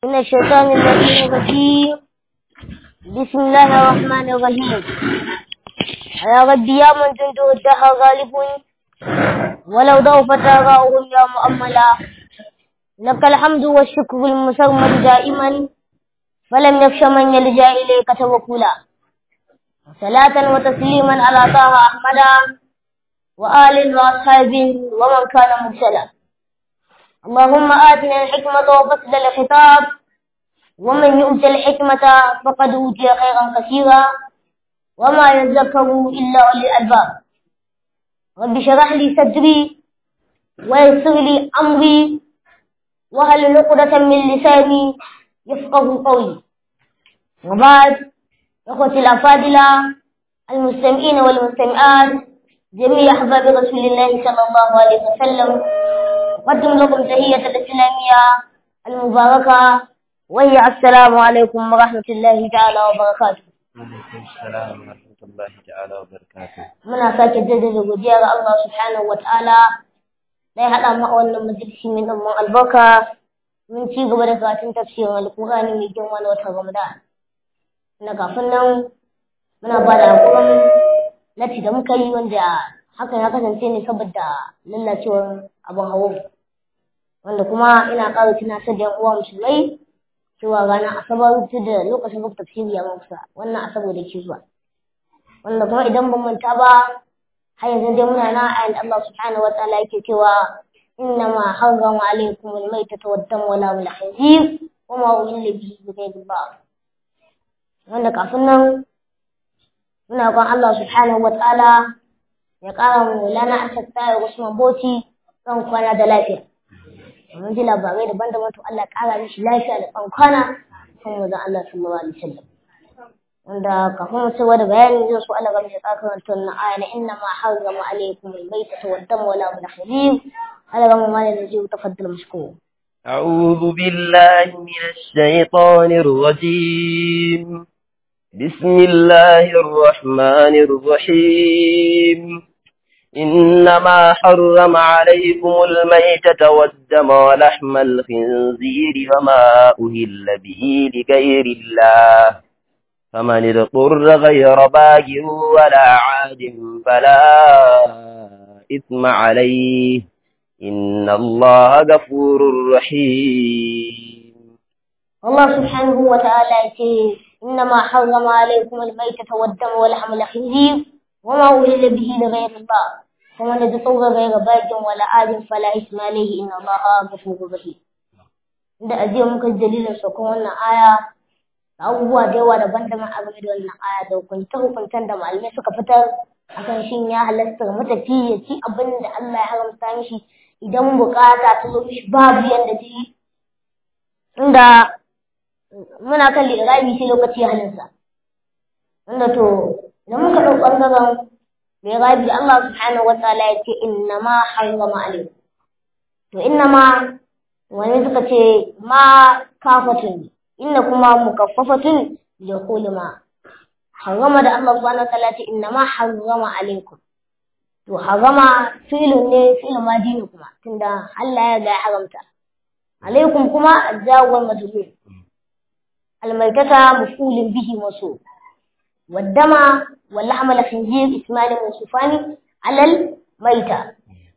من الشيطان اللعين الرجيم بسم الله الرحمن الرحيم يا ربي يا من جنده الدهر غالب ولو ضعفت آراؤهم يا مؤملا لك الحمد والشكر المسرمد دائما فلم يخش من يلجا إليك توكلا صلاة وتسليما على طه أحمد وآل وأصحاب ومن كان مرسلا اللهم آتنا الحكمة وفصل الخطاب ومن يؤت الحكمة فقد أوتي خيرا كثيرا وما يذكر إلا أولي الألباب رب اشرح لي صدري ويسر لي أمري وهل عقدة من لساني يفقه قولي وبعد إخوتي الأفاضلة المستمعين والمستمعات جميع أحباب رسول الله صلى الله عليه وسلم أقدم لكم تحية الإسلامية المباركة وهي السلام عليكم ورحمة الله تعالى وبركاته Alaikum salam wa rahmatullahi ta'ala wa barakatuh. muna sake jaddada godiya ga Allah subhanahu wataala da ya haɗa mu a wannan majalisi mai ɗan albarka mun ci gaba da karatun tafsirin alƙur'ani mai girma na watan Ramadan na kafin nan muna ba da hakurin lati da muka yi wanda hakan ya kasance ne saboda lallacewar abin hawo wanda kuma ina ƙara tunatar da yan uwa musulmai cewa ranar asabar ta da lokacin rubuta tafsiri ya kusa wannan asabar da ke zuwa wanda kuma idan ban manta ba har yanzu dai muna na ayan Allah subhanahu wa ta'ala yake cewa innama harrama alaykum al-maytata wad-dam wa la al-khinzir wa ma uhilla bihi bi ghayri Allah wanda kafin nan muna kan Allah subhanahu wa ta'ala ya ƙara mu lana asar tsaye Usman Boti kan kwana da lafiya mun ji labarai daban-daban to Allah ƙara mishi lafiya da kan kwana kan wajen Allah sallallahu alaihi wasallam wanda kafin mu cewa da bayani zai so Allah gamshi ka karanta wannan aya na inna ma harrama alaikum al-maytata wad-dam wa la al-khinzir Allah gamu ma da zai tafaddal mashkur أعوذ بالله من الشيطان الرجيم بسم الله الرحمن الرحيم إنما حرم عليكم الميتة والدم ولحم الخنزير وما أهل به لغير الله فمن اضطر غير باج ولا عاد فلا إثم عليه إن الله غفور رحيم Allah subhanahu wa ta'ala yace innama harrama alaykum al-maytata wad-dam wa lahma al-khinzir wa ma uhilla bihi li ghayri Allah kuma da tsawga ghayra bagin wala adin fala isma alayhi inna Allah ghafurur rahim inda ajiya muka dalilin sakon wannan aya abubuwa da yawa daban-daban a game da wannan aya da hukunta hukuntan da malamai suka fitar akan shin ya halasta matafi ya ci abin da Allah ya haramta mishi idan bukata ta zo mishi babu yanda ta yi inda muna kan lirabi sai lokaci ya halinsa inda to idan muka ɗau ɓangaren lirabi Allah subhanahu wa ta'ala ya ce inna ma harrama alaikum to inna ma wani suka ce ma kafatun inna kuma mukaffafatun da kulma harrama da Allah subhanahu wa ta'ala ce inna ma harrama alaikum to harrama filin ne filin madi ne kuma tunda Allah ya ga ya haramta alaikum kuma jawwal majhul الميتة مفعول به موصول والدم واللحم الخنزير اسمان موصوفان على الميتة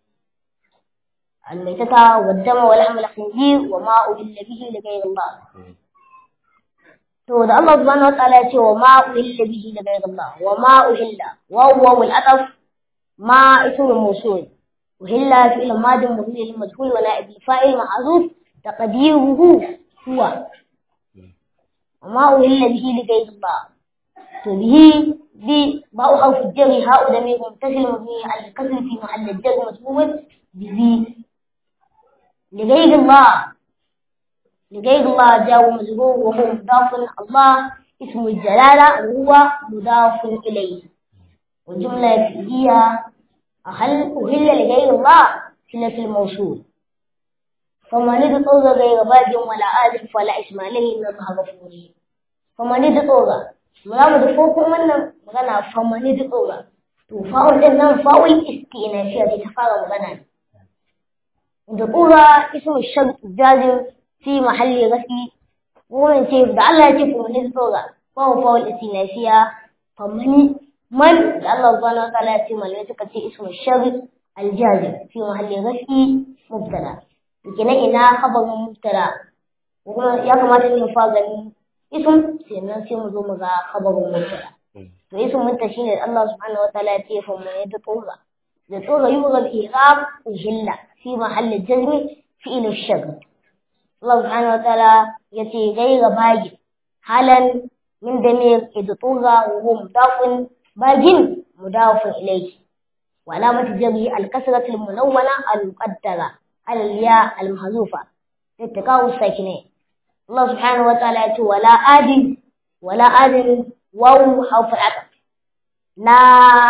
الميتة والدم ولحم الخنزير وما أهل به لغير الله to da Allah subhanahu wa ta'ala ya ce wa ma uhilla bihi da ghayr Allah wa ma uhilla wa huwa wal ataf ma ismu mawsul uhilla fi al madi mabni lil majhul wa na'ib al fa'il ma'ruf taqdiruhu huwa wa ma uhilla bihi li ghayr Allah to bihi bi ba'u harf jarri ha'u da mai mutasil mabni al kasr fi mahall al jarr majhul bihi li ghayr Allah لغير الله جاء مجرور وهو مضاف الله اسم الجلالة وهو مضاف إليه والجملة فيها أهل أهل لغير الله صلة الموصول فمن اضطر غير باج ولا آد فلا اسم عليه إن الله غفور فمن اضطر ملا مدفوق من مغنى فمن اضطر to fa'ul din nan fa'ul istinafiya ce ta fara magana da qura ismu shart jazim في محل رفع kuma ce da Allah ya ce fa man tsoga fa huwa faul istinafiya fa man man da Allah subhanahu wa ta'ala ya ce malamai suka ce ismu sharri aljazim fi mahalli rafi mubtada kenan ina khabarin mubtada kuma ya kamata ne fa gani ism sannan sai mu zo mu ga khabarin mubtada to ism mun ta shine Allah subhanahu wa ta'ala ya ce fa man tsoga da tsoga yughal i'rab uhilla fi mahalli jazmi fi'il ash-shagr Allah subhanahu wa ta'ala yace gaira bagi halan min damir idtuga wa huwa mudafun bagin mudafun ilayhi wa alamatu jari al-kasratu al-munawwana al-muqaddara ala al-ya al-mahzufa littaqa'u sakine Allah subhanahu wa ta'ala yace wala adin wala adin waw harf al-atf la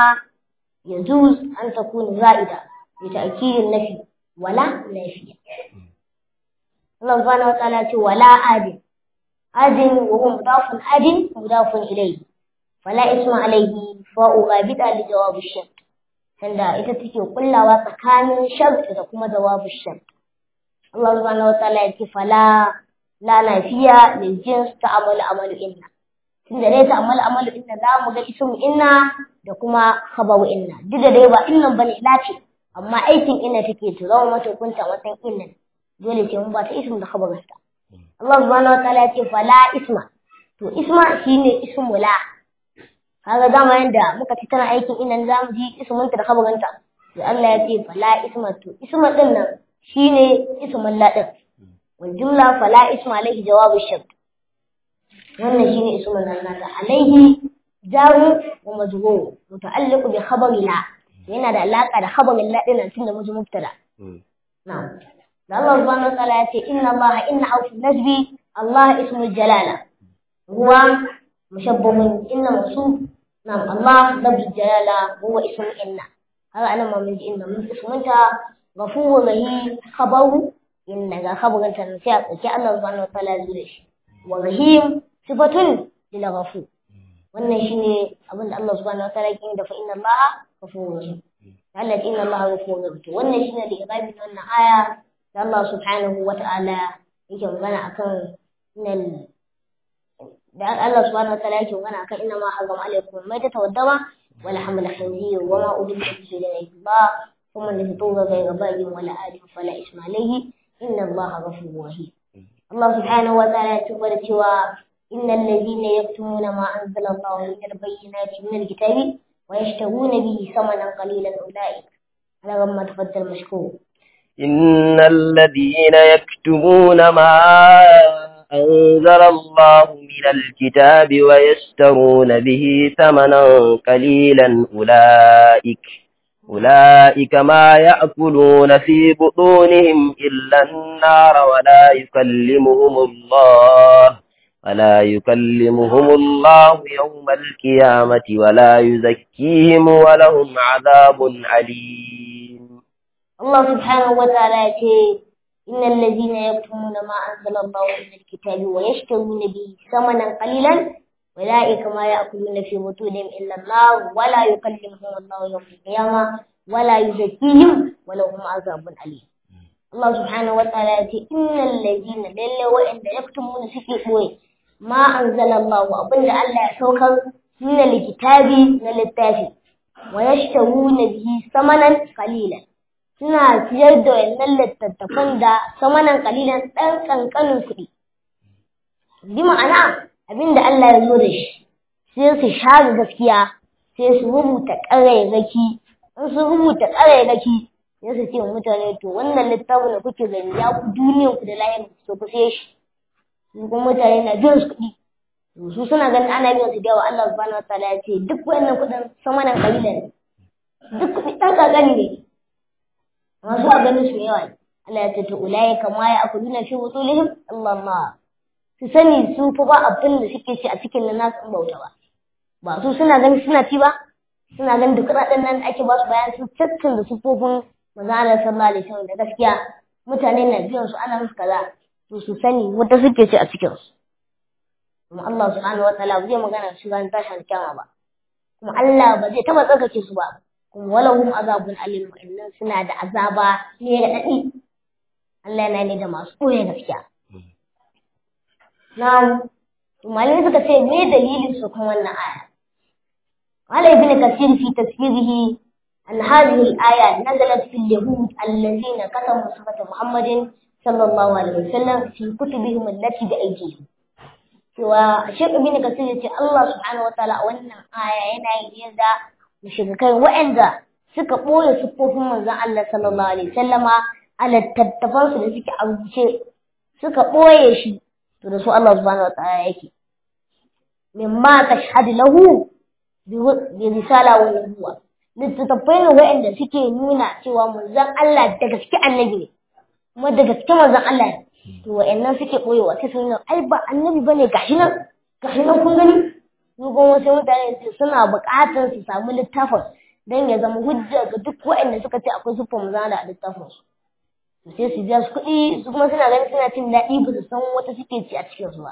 يجوز أن تكون زائدة لتأكيد النفي ولا نافية الله سبحانه وتعالى يقول ولا آدم آدم وهو مضاف آدم مضاف إليه فلا اسم عليه فاء غابطة لجواب الشرط tunda ita take kullawa tsakanin shart da kuma jawabin shart Allah subhanahu wa ta'ala yake fala la nafiya lil jins ta'amalu amalu inna tunda dai ta'amalu amalu inna za mu ga ismu inna da kuma khabaru inna duk da dai ba innan bane lafi amma aikin inna take to zama mata kunta watan inna dole ce mun ba ta ismu da khabarin ta Allah subhanahu wataala ya ce fala isma to isma shine ismu la kaga dama yanda muka ci tana aikin inna za mu ji ismun ta da khabarin ta to Allah ya ce fala isma to isma din nan shine ismun la din wal jumla fala isma alaihi jawabu shart wannan shine ismun nan naka alaihi jaru wa majrur muta'alliq bi khabari la yana da alaka da khabarin la din tun da muji mubtada na'am da Allah subhanahu wa ta'ala ya ce inna Allah inna awfi nasbi Allah ismu jalala huwa mushabbahun inna masu na'am Allah lafzu jalala huwa ismu inna haka anan ma mun ji inna mun ismunta ghafuru rahim khabaru inna ga khabarin ta sai a tsaki Allah subhanahu wa ta'ala ya zo da shi wa rahim sifatun lil ghafur wannan shine abin da Allah subhanahu wa ta'ala yake da fa inna Allah ghafurur rahim Allah inna Allah ghafurur rahim to wannan shine da irabi na wannan aya da Allah subhanahu wa ta'ala yake magana akan innal da Allah subhanahu wa ta'ala yake magana akan inna ma harrama alaykum ma tatawaddama wa la hamla khinzir wa ma udilla bihi ila Allah kuma da tuga ga gabayi wala adi fala isma alayhi inna Allah ghafurur rahim Allah subhanahu wa ta'ala ya tabbata cewa إن الذين يكتمون ما أنزل الله من البينات من الكتاب ويشترون به ثمنا قليلا أولئك على ما تفضل مشكور إن الذين يكتمون ما أنزل الله من الكتاب ويشترون به ثمنا قليلا أولئك أولئك ما يأكلون في بطونهم إلا النار ولا يكلمهم الله ولا يكلمهم الله يوم القيامة ولا يزكيهم ولهم عذاب عليم الله سبحانه وتعالى يقول إن الذين يكتمون ما أنزل الله من الكتاب ويشترون به ثمنا قليلا أولئك ما يأكلون في بطونهم إلا النار ولا يكلمهم الله يوم القيامة ولا يزكيهم ولهم عذاب أليم الله سبحانه وتعالى يقول إن الذين لله وإن يكتمون سكي ma anzalallahu abinda Allah ya saukar min likitabi na littafi wa yashtaruna bihi samanan qalilan suna siyar da wannan littattafan da samanan qalilan dan kankanin kuɗi bi ma'ana abinda Allah ya zo da shi sai su share gaskiya sai su rubuta ƙarairaki in su rubuta ƙarairaki sai su ce mutane to wannan littafin da kuke gani ya ku duniyar ku da layin ku ku sai shi su kuma mutane na biyan su kuɗi su suna ganin ana biyan su da yawa Allah subhanahu wa ta'ala ya ce duk wannan kuɗin sama nan kalilan duk kuɗi ɗan ƙanƙani ne masu a ganin su yawa ne Allah ya ce to ulai kama ya akuluna fi wutulihim Allah ma su sani su fa ba abin da suke ci a cikin nan nasu in bauta ba ba su suna ganin suna ci ba suna ganin duk kuɗaɗen nan ake ba su bayan su da sufofin manzo Allah sallallahu alaihi wasallam da gaskiya mutane na biyan su ana musu kaza to su sani wata suke ci a cikin su kuma Allah subhanahu wa ta'ala zai magana su ran tashin kyama ba kuma Allah ba zai taba tsarkake su ba kuma walahum azabun alim wa'annan suna da azaba ne da dadi Allah yana ne da masu koyi gaskiya na malamai suka ce me dalilin su kan wannan aya قال ابن كثير في تفسيره أن هذه الآية نزلت في اليهود الذين كتبوا صفة محمد صلى الله عليه وسلم في كتبهم التي بأيديهم cewa Sheikh Ibn Kathir ya ce Allah subhanahu wa ta'ala wannan aya yana yi da mushrikai waɗanda suka ɓoye siffofin manzon Allah sallallahu alaihi wasallama a littattafan su da suke a rubuce suka ɓoye shi to da su Allah subhanahu wa ta'ala yake mimma tashhadu lahu bi risala wa nubuwa littattafai ne waɗanda suke nuna cewa manzon Allah da gaske annabi ne kuma da gaske manzon Allah ne to wa'annan suke ɓoyewa sai su nuna ai ba annabi bane gashi nan gashi nan kun gani su kuma wasu mutane su suna buƙatar su samu littafin don ya zama hujja ga duk waɗanda suka ce akwai siffar manzon Allah a littafin su to sai su biya su kuɗi su kuma suna ganin suna cin daɗi ba su san wata suke ci a cikin su ba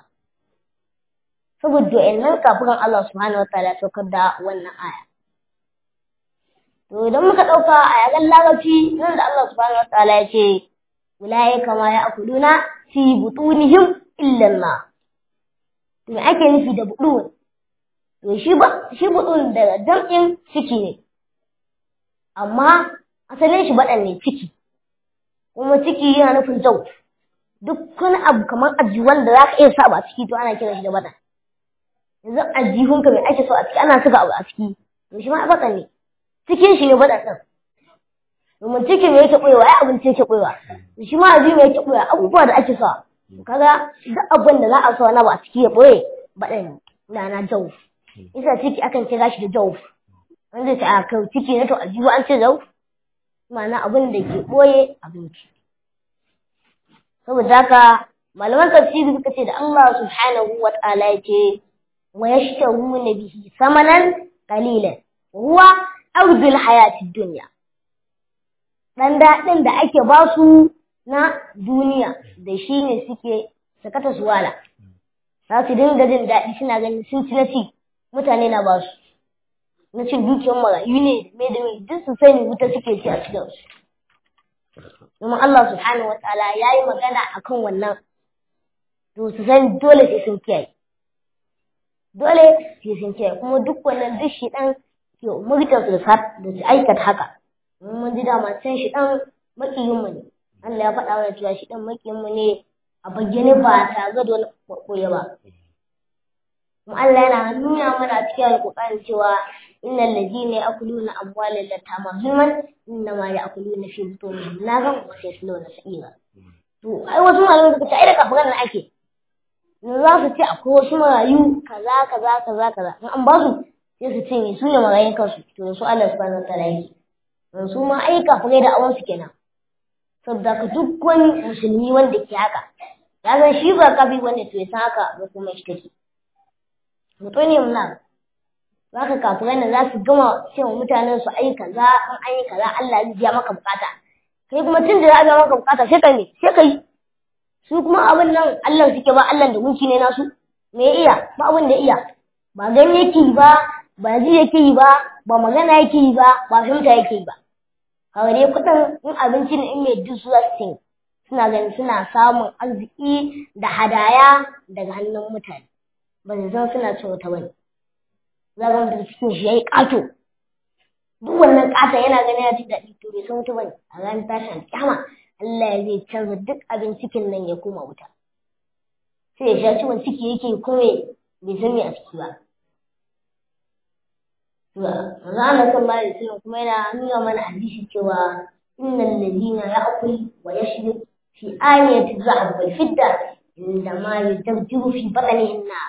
saboda wa'annan kafiran Allah subhanahu wataala ya saukar da wannan aya to idan muka ɗauka a yagan larabci nan da Allah subhanahu wataala ya ce ulaika ma ya'kuluna fi butunihim illa na to me ake nufi da budun to shi ba shi budun daga jam'in ciki ne amma asalin shi baɗan ne ciki kuma ciki yana nufin jau duk wani abu kamar ajiwan da za ka iya sa ba ciki to ana kiran shi da baɗan yanzu ajihunka mai ake so a ciki ana saka abu a ciki to shi ma baɗan ne cikin shi ne baɗan ɗin domin cikin me yake ɓoyewa ya abinci yake ɓoyewa shi ma aji me yake ɓoyewa abubuwa da ake sa kaga duk abin da za a sa na ba a ciki ya ɓoye baɗan na na jau isa ciki akan kira shi da jau an zai ce a kai ciki na to aljihu an ce jau ma'ana abin da ke ɓoye abinci saboda haka malaman tafsiri suka ce da Allah subhanahu wa ta'ala ya ce wa yashtaruna bihi samanan qalilan huwa ardul hayatid dunya dan daɗin da ake ba su na duniya da shi ne suke sakata su wala za su dinga jin daɗi suna ganin sun ci na ci mutane na ba su na cin dukiyar marayu ne me da me duk su sani wuta suke ci a cikin su domin Allah subhanahu wataala ya yi magana akan wannan to su san dole sai sun kiyaye dole sai sun kiyaye kuma duk wannan duk shi ɗan ke umurtar su da su aikata haka mun ji dama can shi ɗan makiyinmu ne Allah ya faɗa wa cewa shi ɗan makiyinmu ne a bayyane ba tare da wani koya ba kuma Allah yana nuna mana cikin alƙur'ani cewa innal ladina ya'kuluna amwalal yatama zulman innama ya'kuluna fi butunihim naran wa sayasluna sa'ira to ai wasu malamai suka ce ai da kafiran nan ake za su ce akwai wasu marayu kaza kaza kaza kaza in an ba su sai su cinye su ne marayun kansu to su Allah subhanahu wa ta'ala yake su ma ai kafirai da awansu kenan saboda ka duk wani musulmi wanda ke haka ya san shi ba kafi wanda to ya san haka ba kuma shi take mutum ne muna za ka kafirai da za su gama cewa mutanen su ai kaza an an yi kaza Allah zai biya maka bukata kai kuma tun da ya biya maka bukata sai ka ne sai ka yi su kuma abin nan Allah suke ba Allah da gunki ne nasu me ya iya ba abin da iya ba gani yake yi ba ba ji yake yi ba ba magana yake yi ba ba fahimta yake yi ba kawai dai kuɗin in abinci ne in mai duk su za su suna ganin suna samun arziki da hadaya daga hannun mutane ba su san suna cin wata bane za ga mutum cikin shi yayi ƙato duk wannan ƙaton yana ganin ya ji daɗi to bai san wata bane a ranar tashin kyama Allah ya zai canza duk abin cikin nan ya koma wuta sai ya sha ciwon ciki yake kuma bai san me a ciki ba Zana sallallahu alaihi wasallam kuma yana nuna mana hadisi cewa innal ladina ya'kul wa yashrib fi aniyati dhahab wal fidda inda ma yadabjiru fi batnihin na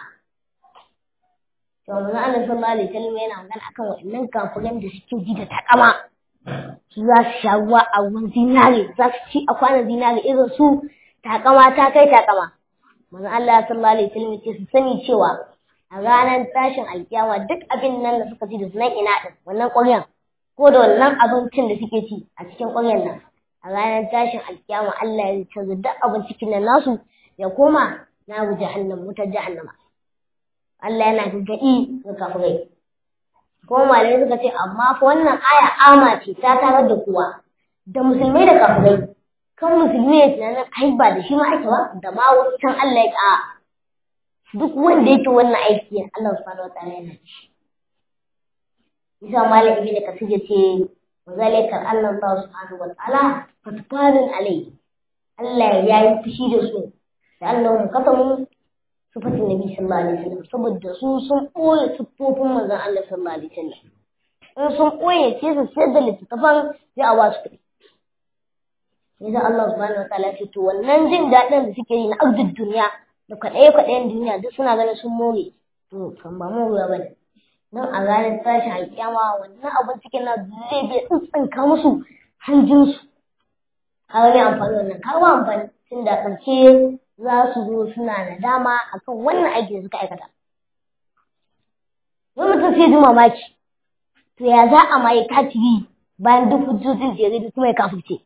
to manzo Allah sallallahu alaihi wasallam yana magana akan wa'annan kafiran da suke ji da takama su za su sha ruwa a ruwan zinare za su ci a kwanan zinare irin su takama ta kai takama manzo Allah sallallahu alaihi wasallam ya ce su sani cewa a ranar tashin alkiyama duk abin nan da suka ci da sunan ina din wannan ƙwaryan ko da wannan abincin da suke ci a cikin ƙwaryan nan a ranar tashin alkiyama Allah ya canza duk abin cikin nan nasu ya koma na gu jahannam wutar jahannama Allah yana gargaɗi ga kafirai kuma malamai suka ce amma fa wannan aya ama ce ta tarar da kowa da musulmai da kafirai kan musulmi ya tunanin ai ba da shi ma ake ba da ma wasu can Allah ya ƙa duk wanda yake wannan aiki Allah subhanahu wa ta'ala yana shi isa malam ibn kasir yace wazalika Allah subhanahu wa ta'ala fatfarin alai Allah ya yi fushi da su da Allah katamu sifatin nabi sallallahu alaihi wasallam saboda su sun ɓoye siffofin manzon Allah sallallahu alaihi wasallam in sun ɓoye sai su sayar da littattafan sai a wasu kuɗi yasa Allah subhanahu wataala ce to wannan jin daɗin da suke yi na abdul duniya da kwaɗaye kwaɗayen duniya duk suna ganin sun more to kan ba morewa ba ne don a ranar tashin alƙiyama wannan abin cikin na zai bai tsintsinka musu hanjinsu ka wani amfani wannan ka ba amfani tun da ƙarshe za su zo suna nadama akan wannan aiki da suka aikata wani mutum sai ji mamaki to ya za a ma yi kafiri bayan duk hujjojin da ya kuma ya kafirce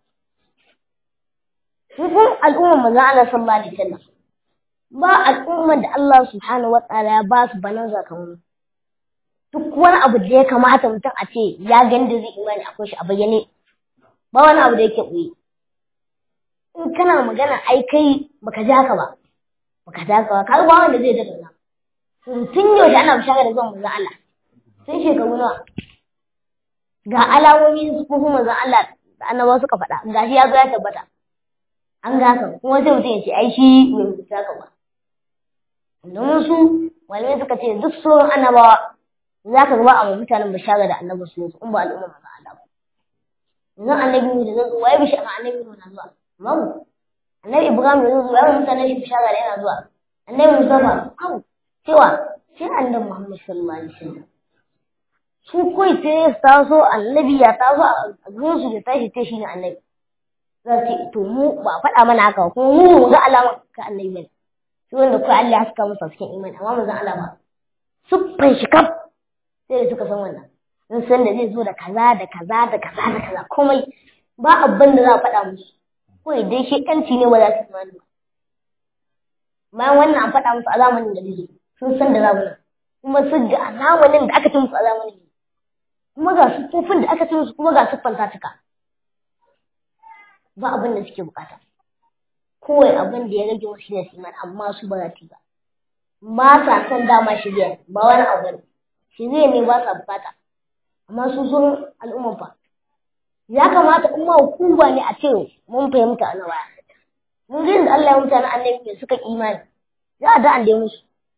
sun al'ummar manzon Allah sallallahu alaihi wasallam ba al'ummar da Allah subhanahu wataala ya ba su banan zakamai duk wani abu da ya kamata mutum a ce ya gani da zai imani akwai shi a bayyane ba wani abu da yake ɓoye in kana magana ai kai baka ji haka ba baka ji haka ba ka ba wanda zai daga nan tun yaushe ana bishara da zuwan manzon Allah sun shekaru nawa ga alamomi su kuma manzon Allah da annabawa suka faɗa gashi ya zo ya tabbata an ga haka kuma sai mutum ya ce ai shi bai rubuta haka ba domin su malamai suka ce duk sauran annabawa za ka gaba a mutanen bishara da annabi su in ba al'umma manzon Allah ba yanzu annabi mu da zan zo waye bishara annabi mu na zuwa babu annabi ibrahim da zai zo yawan mutane shi bishara da yana zuwa annabi mustafa babu cewa sai annabi muhammad sallallahu alaihi wasallam su kai sai ya taso annabi ya taso a gurin su da tashi ta shi ne annabi za su ce to mu ba faɗa mana haka kuma mu mu ga alama ka annabi bane sai wanda kai Allah ya saka musu cikin imani amma mu zan alama siffan shi kaf sai da suka san wannan sun san da zai zo da kaza da kaza da kaza da kaza komai ba abin da za a faɗa musu kawai dai shekanci ne ba za su imani ba bayan wannan an faɗa musu a zamanin da zai sun san da zamanin kuma sun ga a zamanin da aka ci musu a zamanin kuma ga siffofin da aka ci musu kuma ga siffan ta cika ba abin da suke bukata kawai abin da ya rage wasu ne su imani amma su ba za su ba ba sa son dama shirya ba wani abu ne shirya ne ba sa bukata amma su sun al'umman fa ya kamata in ma hukuma ne a ce mun fahimta a nawa mun ga da Allah ya mutane annabi ne suka imani za a da an dai musu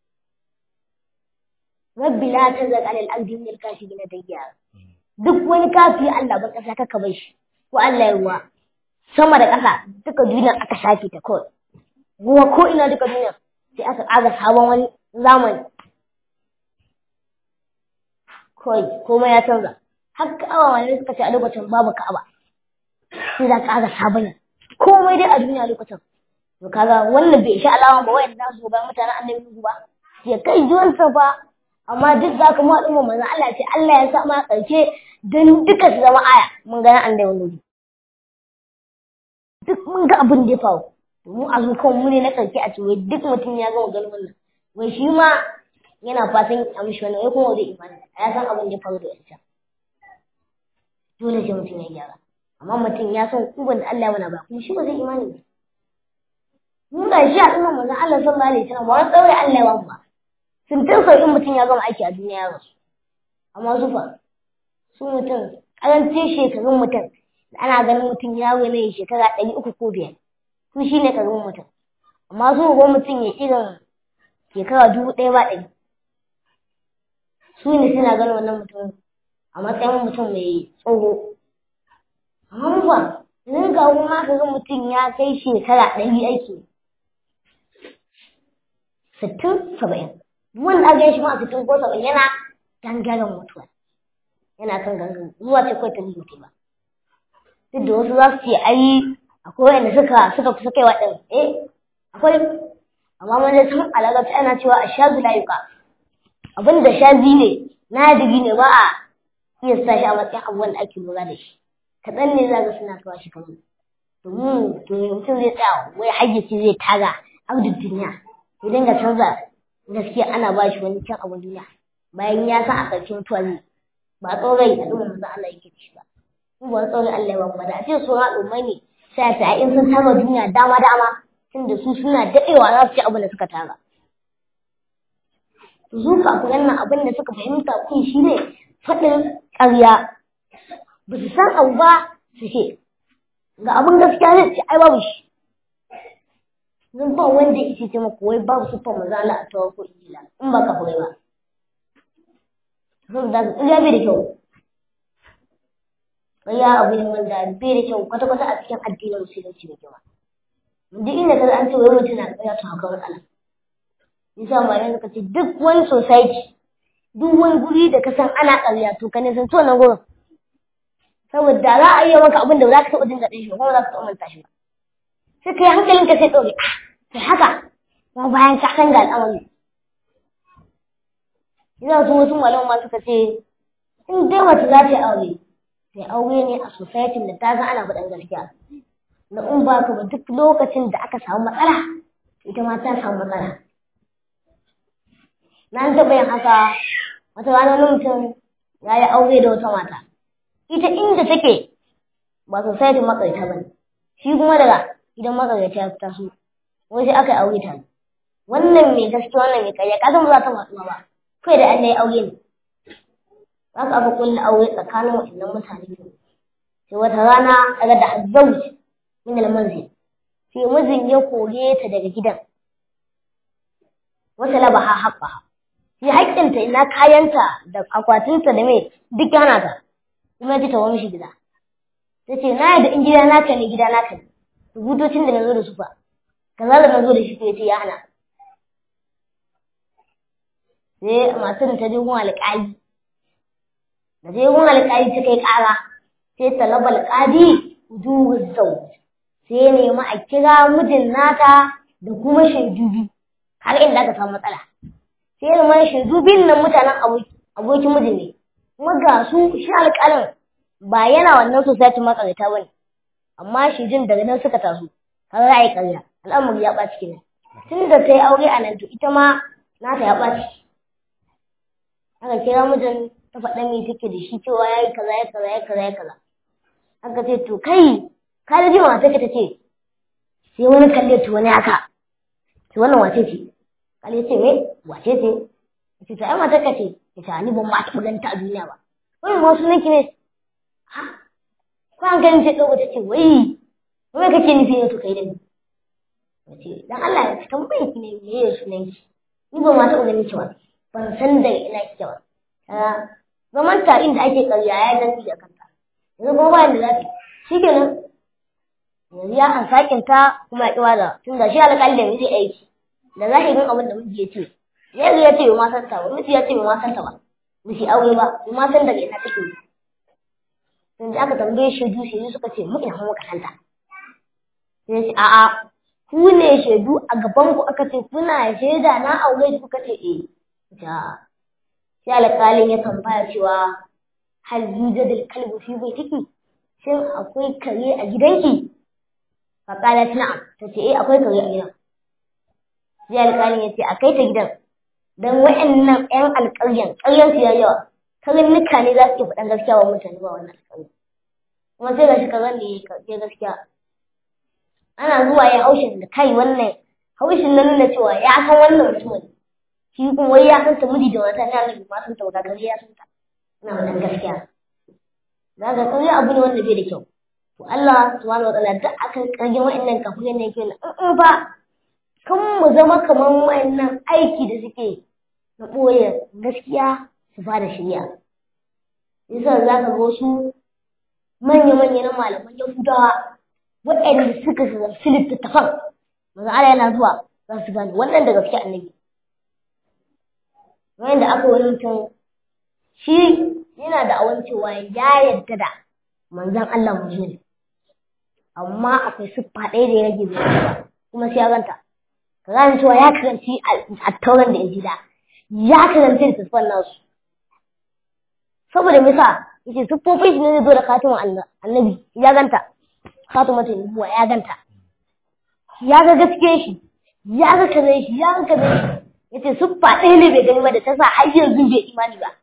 rabbi la tazal alal ardi min al-kafirin dayya duk wani kafi Allah ba kasa kaka bai shi ko Allah ya ruwa sama da ƙasa duka duniya aka shafe ta kawai ruwa ko ina duka duniya sai aka ƙaga sabon wani zamani kawai komai ya canza har ka'aba wani suka ce a lokacin babu ka'aba sai za ka ƙaga sabon komai dai a duniya lokacin to kaga wannan bai sha alama ba wayan da su ba mutanen annabi Nuhu ba ya kai juwansa fa amma duk za ka mu al'umma manzon Allah ce Allah ya sa ma ƙarshe dan duka su zama aya mun ga annabi Nuhu duk mun ga abin da ya faru mu a zukan mu ne na ƙarshe a cewa duk mutum ya gama ganin wannan wai shi ma yana fatan a mishi wannan wai kuma zai imani a ya san abin da ya faru da wancan dole sai mutum ya gyara amma mutum ya san kuban da Allah ya mana ba kuma shi ba zai imani ba mun ga shi a ɗin manzon Allah sallallahu alaihi wasallam ba wani tsaure Allah ya ba sun tun sauƙin mutum ya gama aiki a duniya ya rasu amma su fa su mutum ƙarancin shekarun mutum ana ganin mutum yaro ne shekara ɗari uku ko biyar su shi ne karamin mutum amma su ko mutum ya irin shekara dubu ɗaya ba ɗari su ne suna ganin wannan mutum a matsayin mutum mai tsoho amma mu ba yanzu ga kuma ka ga mutum ya kai shekara ɗari aiki sittin saba'in wanda aka yi shi ma a sittin ko saba'in yana gangaren mutuwa yana kan gangan zuwa ce kawai ta mutu ba duk da wasu za su ce ai akwai wanda suka suka kusa kaiwa ɗin eh akwai amma wanda sun alaƙa ana cewa a shazu layuka abin da shazi ne nadiri ne ba a iya sa shi a matsayin abubuwan da ake lura da shi kaɗan ne za ga suna kawo shi kamar domin to mutum zai tsaya wai hayyaci zai taga abdul duniya ya dinga canza gaskiya ana ba shi wani can abin duniya bayan ya san a ƙarshen mutuwa zai ba tsorai a ɗuma manzo Allah yake ci ba in ba tsoron Allah ya ba da a ce su al'ummai ne sai ta in sun tara duniya dama dama tunda su suna daɗewa za su ci abin da suka tara su kafiran nan abin da suka fahimta kun shi ne faɗin ƙarya ba su san abu ba su ce ga abin gaskiya ne ce ai babu shi zan ba wanda ya ce maka wai babu siffar maza Allah a tawar ko injila in ba kafirai ba saboda ƙarya bai da kyau ƙarya abu ne wanda bai da kyau kwata-kwata a cikin addinin musulunci da kyau duk inda ka an ce wai mutum na ƙarya to haka matsala Nisa malamai suka ce duk wani society duk wani guri da ka san ana ƙarya to ka nisan to nan gurin. Saboda za a iya maka abin da ba za ka taɓa jin daɗin shi ba kuma za ka taɓa manta shi ba. Sai ka yi hankalin ka sai ɗaure ah sai haka kuma bayan ka san ga al'amari. Ina su wasu malamai ma suka ce in dai mace za ta yi aure sai aure ne a society da ta ga ana faɗan gaskiya. Na in ba ka ba duk lokacin da aka samu matsala ita ma ta samu matsala. na taɓa yin haka wata rana wani mutum ya yi aure da wata mata ita inda take ba society makarita ba ne shi kuma daga gidan makarita ya taso wai sai aka yi aure ta wannan mai gaske wannan mai karya kasan ba za ta matsuwa ba kai da Allah ya aure ne za ka aka kulle aure tsakanin waɗannan mutane biyu sai wata rana daga da azzauj min al-manzil sai mijin ya kore ta daga gidan wata labaha haqqaha shi haƙƙinta ina kayanta da akwatinta da mai duk yana ta kuma ji ta wani shi gida ta ce na yadda in gida naka ne gida naka ne rubutocin da na zo da su fa kaza da na zo da shi ko ce ya hana sai masu ta je gun alƙali da je gun alƙali ta kai ƙara sai talaba alƙali wujuhu zau sai nemi a kira mijin nata da kuma shaidu biyu har inda aka samu matsala sai ya zama shaidu biyun nan mutanen abokin mijin ne kuma ga su shi alƙalin ba yana wannan society makarita ba ne amma shaidun daga nan suka taso har za a yi ƙarya al'amari ya ɓaci kenan tun da ta yi aure a nan to ita ma nata ya ɓaci aka kira mijin ta faɗa mai take da shi cewa ya yi kaza ya kaza ya kaza ya kaza aka ce to kai ka da jima take ta ce sai wani kalle to wani haka to wannan wace ce kalle ce me wace ce ce ta ai matar ka ce ta ni ban ma taɓa ganin ta a duniya ba wani ma sunan ki ne ha ko an ganin ce ɗauka ta ce wai wai kake nufi ne to kai da ni ce dan Allah ya tambaye ki ne me ya sunan ki ni ban ma taɓa ganin ki ba ban san da ina kike ba zaman ta inda ake karya ya zanci da kanta yanzu kuma ba da zafi shi kenan yanzu ya an sakin ta kuma ya ƙiwa da tun da shi alƙali da miji aiki da zahirin abin da miji ya ce yanzu ya ce ma san ta ba miji ya ce ma san ta ba miji aure ba ma san daga ina take yi tun da aka tambaye shaidu shaidu suka ce mu ina muka santa sai ce a'a ku ne shaidu a gaban ku aka ce kuna shaida na aure kuka ce eh ja sai alƙalin ya tambaya cewa hal yujadul kalbu fi baitiki shin akwai kare a gidanki fa qalat na'am tace eh akwai kare a gidan sai alƙalin ya ce a kai ta gidan dan wa'annan ƴan alƙaryan ƙaryan su yayi yawa karnuka ne za su ke faɗan gaskiya wa mutane ba wannan alƙaryan kuma sai gashi karen ne ya gaskiya ana zuwa ya haushin da kai wannan haushin na nuna cewa ya san wannan mutumin shi kuma wai ya san ta miji da mata ta ga ma san ta wata kare ya san ta ina wannan gaskiya za ga kare abu ne wanda bai da kyau to Allah subhanahu wataala duk akan kage wa'annan kafirin ne yake in in ba kan mu zama kaman wa'annan aiki da suke na ɓoye gaskiya su ba da shari'a yasa za ka ga wasu manya-manya na malaman yahudawa waɗanda suka zarfi littattafan maza Allah yana zuwa za su gane wannan da gaske annabi wanda aka wani mutum shi yana da awan cewa ya yarda da manzon Allah mu ne amma akwai siffa ɗaya da ya rage bai ba kuma sai ya ganta ka gane cewa ya karanci a tauran da injila ya karanci littattafan nasu saboda misa yace siffofin shi ne zai zo da khatimin annabi ya ganta khatimatul nubuwa ya ganta ya ga gaske shi ya ga kaza shi ya ga kaza shi yace siffa ɗaya ne bai gani ba da ta sa har yanzu bai imani ba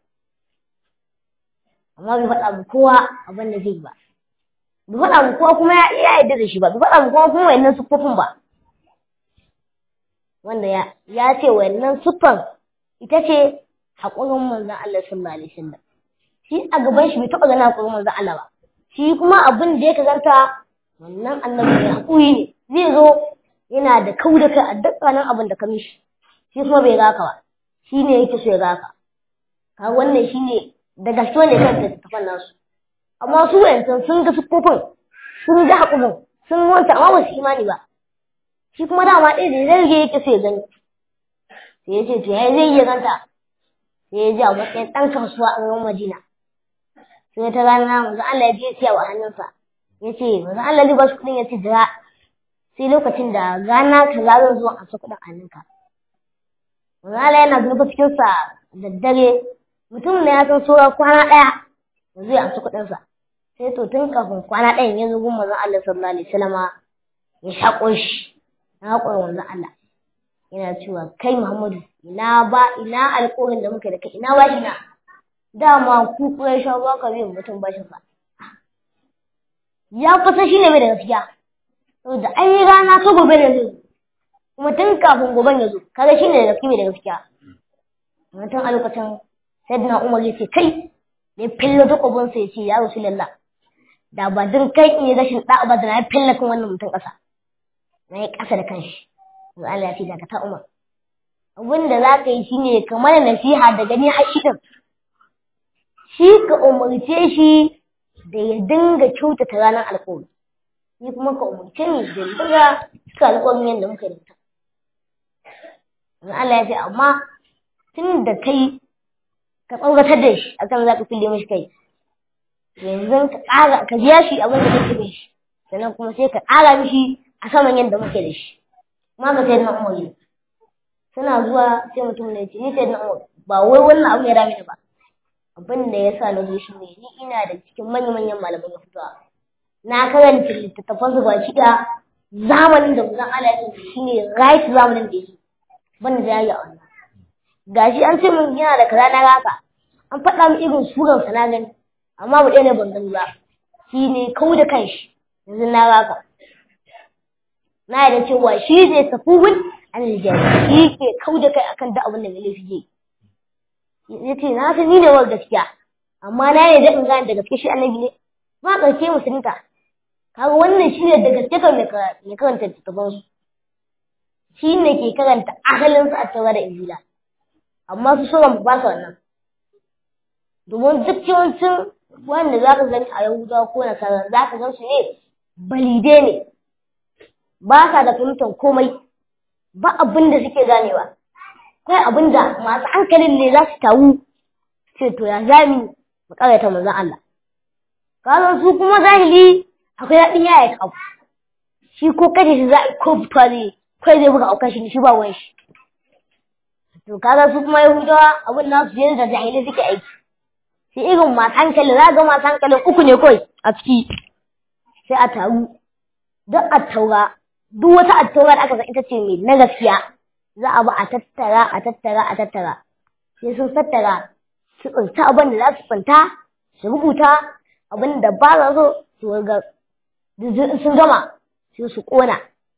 amma bai faɗa mu kowa abin da zai yi ba bai faɗa mu kowa kuma ya yarda da shi ba bai faɗa mu kowa kuma wayannan siffofin ba wanda ya ya ce wayannan siffan ita ce haƙurin manzon Allah sallallahu alaihi wasallam shi a gaban shi bai taɓa ganin haƙurin manzon Allah ba shi kuma abin da ya kazanta wannan annabi ne haƙuri ne zai zo yana da kau da kai a dukkanin abin da ka mishi shi kuma bai gaka ba shi ne yake so ya gaka ka wannan shi ne da gaske ne kan littattafan nasu amma su wayancan sun ga siffofin sun ga haƙurin sun wanta amma ba su imani ba shi kuma dama ɗaya da zai rage yake so ya gani sai ya ce to ya zai iya ganta sai ya ji a matsayin ɗan kasuwa a garin Madina sai ta rana manzo Allah ya je siya wa hannunsa ya ce manzo Allah zai ba shi kuɗin ya ce jira sai lokacin da rana kaza zan zo a sa kuɗin hannunka manzo Allah yana zuba cikin sa da dare mutum ne ya san saura kwana ɗaya da zai amsa kuɗinsa sai to tun kafin kwana ɗayan ya zo gun manzo Allah sallallahu alaihi wasallama ya shaƙo shi na haƙon manzo Allah yana cewa kai Muhammadu ina ba ina alƙawarin da muka da kai ina ba shi na dama ku kurai sha ba ka biyan mutum bashin sa ya kusa shi ne mai da gaskiya saboda an yi rana ta gobe da zai kuma tun kafin goben ya zo kaga shi ne da gaskiya mai da gaskiya mutum a lokacin sayyidina Umar ya ce kai ya fille takobinsa ya ce ya Rasulullah da ba din kai in yi rashin da'a ba da na fille kan wannan mutum ƙasa na yi ƙasa da kanshi to Allah ya ce daga ta Umar abin da za ka yi shine ka mana nasiha da gani har shi din shi ka umarce shi da ya dinga kyautata ranar alƙawari ni kuma ka umarce ni da ya dinga cika alƙawarin yadda muka yi ta Allah ya ce amma tun da kai ka tsoratar da shi akan za ka fille mashi kai yanzu ka ƙara ka biya shi abin da kake da shi sannan kuma sai ka ƙara mishi a saman yadda muke da shi kuma ka sai na umar suna zuwa sai mutum ne ce ni sai na umar ba wai wannan abu ya dame ni ba abin da ya sa na zo shi ne ni ina da cikin manya-manyan malaman yahudawa na karanta littattafan su baki da zamanin da zan ala shi ne right zamanin da yake ban da yayi a wannan gashi an ce min yana da kaza na raka an faɗa min irin suran sa na gani amma ba ɗaya ne ban gani ba shi ne kau da kanshi yanzu na raka na yarda cewa shi ne safuhun an aljihar shi ke kau da kai akan duk abin da mai laifi ke ya ce na san ni ne wa gaskiya amma na yarda in gane da gaske shi annabi ne ba ƙarshe musulunta kaga wannan shi ne da gaske kan mai karanta littattafansu shi ne ke karanta asalinsu a taura da injila amma su sauran ba su wannan domin duk yawancin wanda za ka gani a yahudawa ko na kaza za ka gan su ne balide ne ba sa da fahimtar komai ba abin da suke ganewa kai abin da masu hankalin ne za su tawu ce to ya zami mu karyata manzon Allah kazan su kuma zahiri akwai daɗin yaya kafu shi ko kaje shi za a ko fita ne kai zai buga aukan shi shi ba wani shi to kaga su kuma yahudawa abin nasu yadda da jahilai suke aiki sai irin masu hankali za ga masu hankalin uku ne kawai a ciki sai a taru duk a taura duk wata attaura da aka san ita ce mai na gaskiya za a ba a tattara a tattara a tattara sai sun tattara su tsinta abin da za su tsinta su rubuta abin da ba za so su ga sun gama sai su kona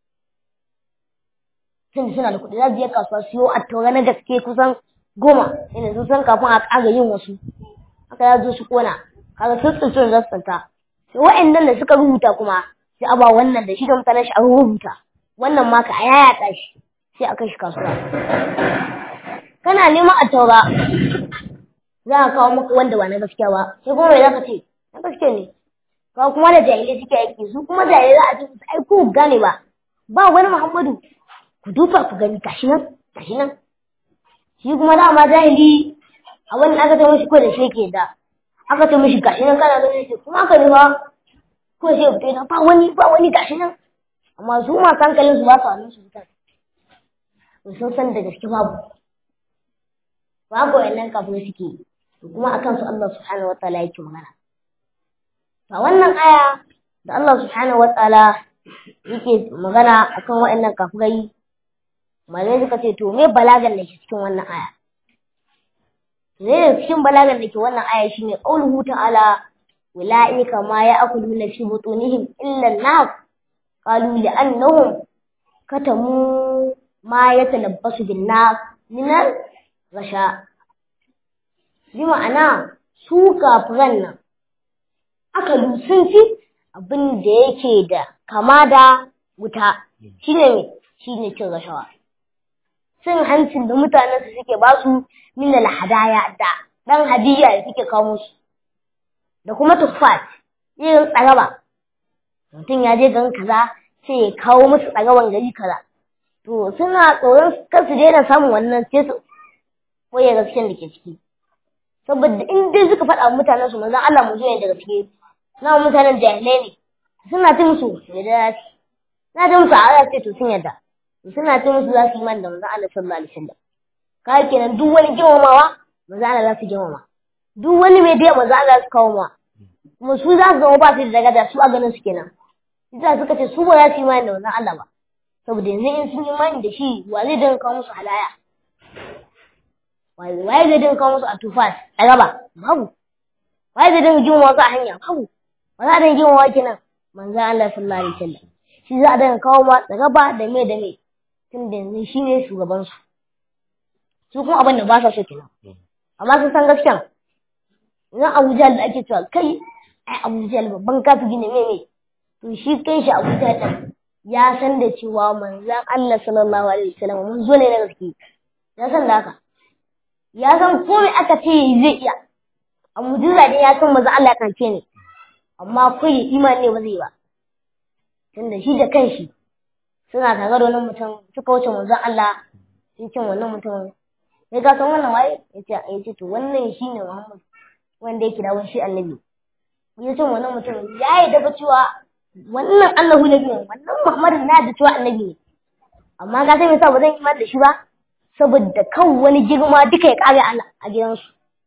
tun suna da kuɗi za su je kasuwa siyo attaura na gaske kusan goma inda sun san kafin a ƙara yin wasu haka ya zo su kona kaga sun tsinci da su tsinta sai wa'annan da suka rubuta kuma sai a ba wannan da shi da mutanen shi an rubuta wannan ma ka yayata shi sai a kai shi kasuwa kana neman a taura za a kawo maka wanda ba na gaskiya ba sai kuma mai za ka ce na gaskiya ne kawo kuma da jahilai suke aiki su kuma jahilai za a ce su aiko gane ba ba wani muhammadu ku duba ku gani gashi nan gashi nan shi kuma dama jahili abin da aka ta mishi ko da shi ke da aka ta mishi gashi nan kana ganin shi kuma aka nufa ko sai fito yana ba wani ba wani gashi nan amma su masu hankalin su ba su hannun su fitar sun san da gaske babu babu wannan kafin suke kuma akan su Allah subhanahu wa ta'ala yake magana a wannan aya da Allah subhanahu wa ta'ala yake magana akan wa'annan kafirai malai suka ce to me balagan da ke cikin wannan aya ne cikin balagan da ke wannan aya shine qauluhu ta'ala أولئك ما يأكلون في بطونهم إلا النار قالوا لأنهم كتموا ما يتلبس بالنار من rasha bi ma'ana su kafiran nan aka sun fi abin da yake da kama da wuta shine me shine cin rashawa cin hancin da mutanen su suke ba su min hadaya da dan hadiya da suke kawo musu da kuma tuffat irin tsaraba mutum ya je gan kaza sai ya kawo musu tsaraban gari kaza to suna tsoron kar su daina samun wannan sai su koya gaskiyar da ke ciki saboda in dai suka faɗa mutanen su manzon Allah mu zuwa da gaske na mutanen jahilai ne suna ta musu da na ta musu a ce to sun yadda suna ta musu za su yi man da manzon Allah sallallahu alaihi wasallam kai kenan duk wani girmamawa manzon Allah za su girmama duk wani mai da manzon Allah su kawo ma kuma su za su zama ba su da daraja su a ganin su kenan Isa suka ce su ba za su yi imani da manzon Allah ba saboda yanzu in sun yi imani da shi wa zai dinga kawo musu halaya waye zai dinga kawo musu a tufas a gaba babu waye zai dinga jin wasu a hanya babu ba za a dinga jin wa kenan manzo Allah sallallahu alaihi wasallam shi za a dinga kawo ma da gaba da me da me tun da yanzu shi ne shugaban su su kuma abin da ba sa so kenan amma sun san gaskiya idan Abu Jahl da ake cewa kai ai Abu Jahl babban kafiri ne me me to shi kai shi Abu Jahl ya san da cewa manzon Allah sallallahu alaihi wasallam mun zo ne na gaske ya san da haka ya san ko me aka ce zai iya a mujiza dai ya san maza Allah kan ce ne amma kai imani ne ba zai ba tunda shi da kanshi suna tare da wannan mutum suka wuce manzon Allah sun ce wannan mutum sai ka san wannan waye yace yace to wannan shine Muhammad wanda yake da wani shi annabi ya ce wannan mutum ya yi daga cewa wannan Allahu nabi ne wannan Muhammad na da cewa annabi ne amma ga sai me yasa ba zan imani da shi ba saboda kan wani girma duka ya kare Allah a gidansu.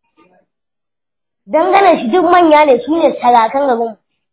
Dangane shi duk manya ne su ne sarakan garin.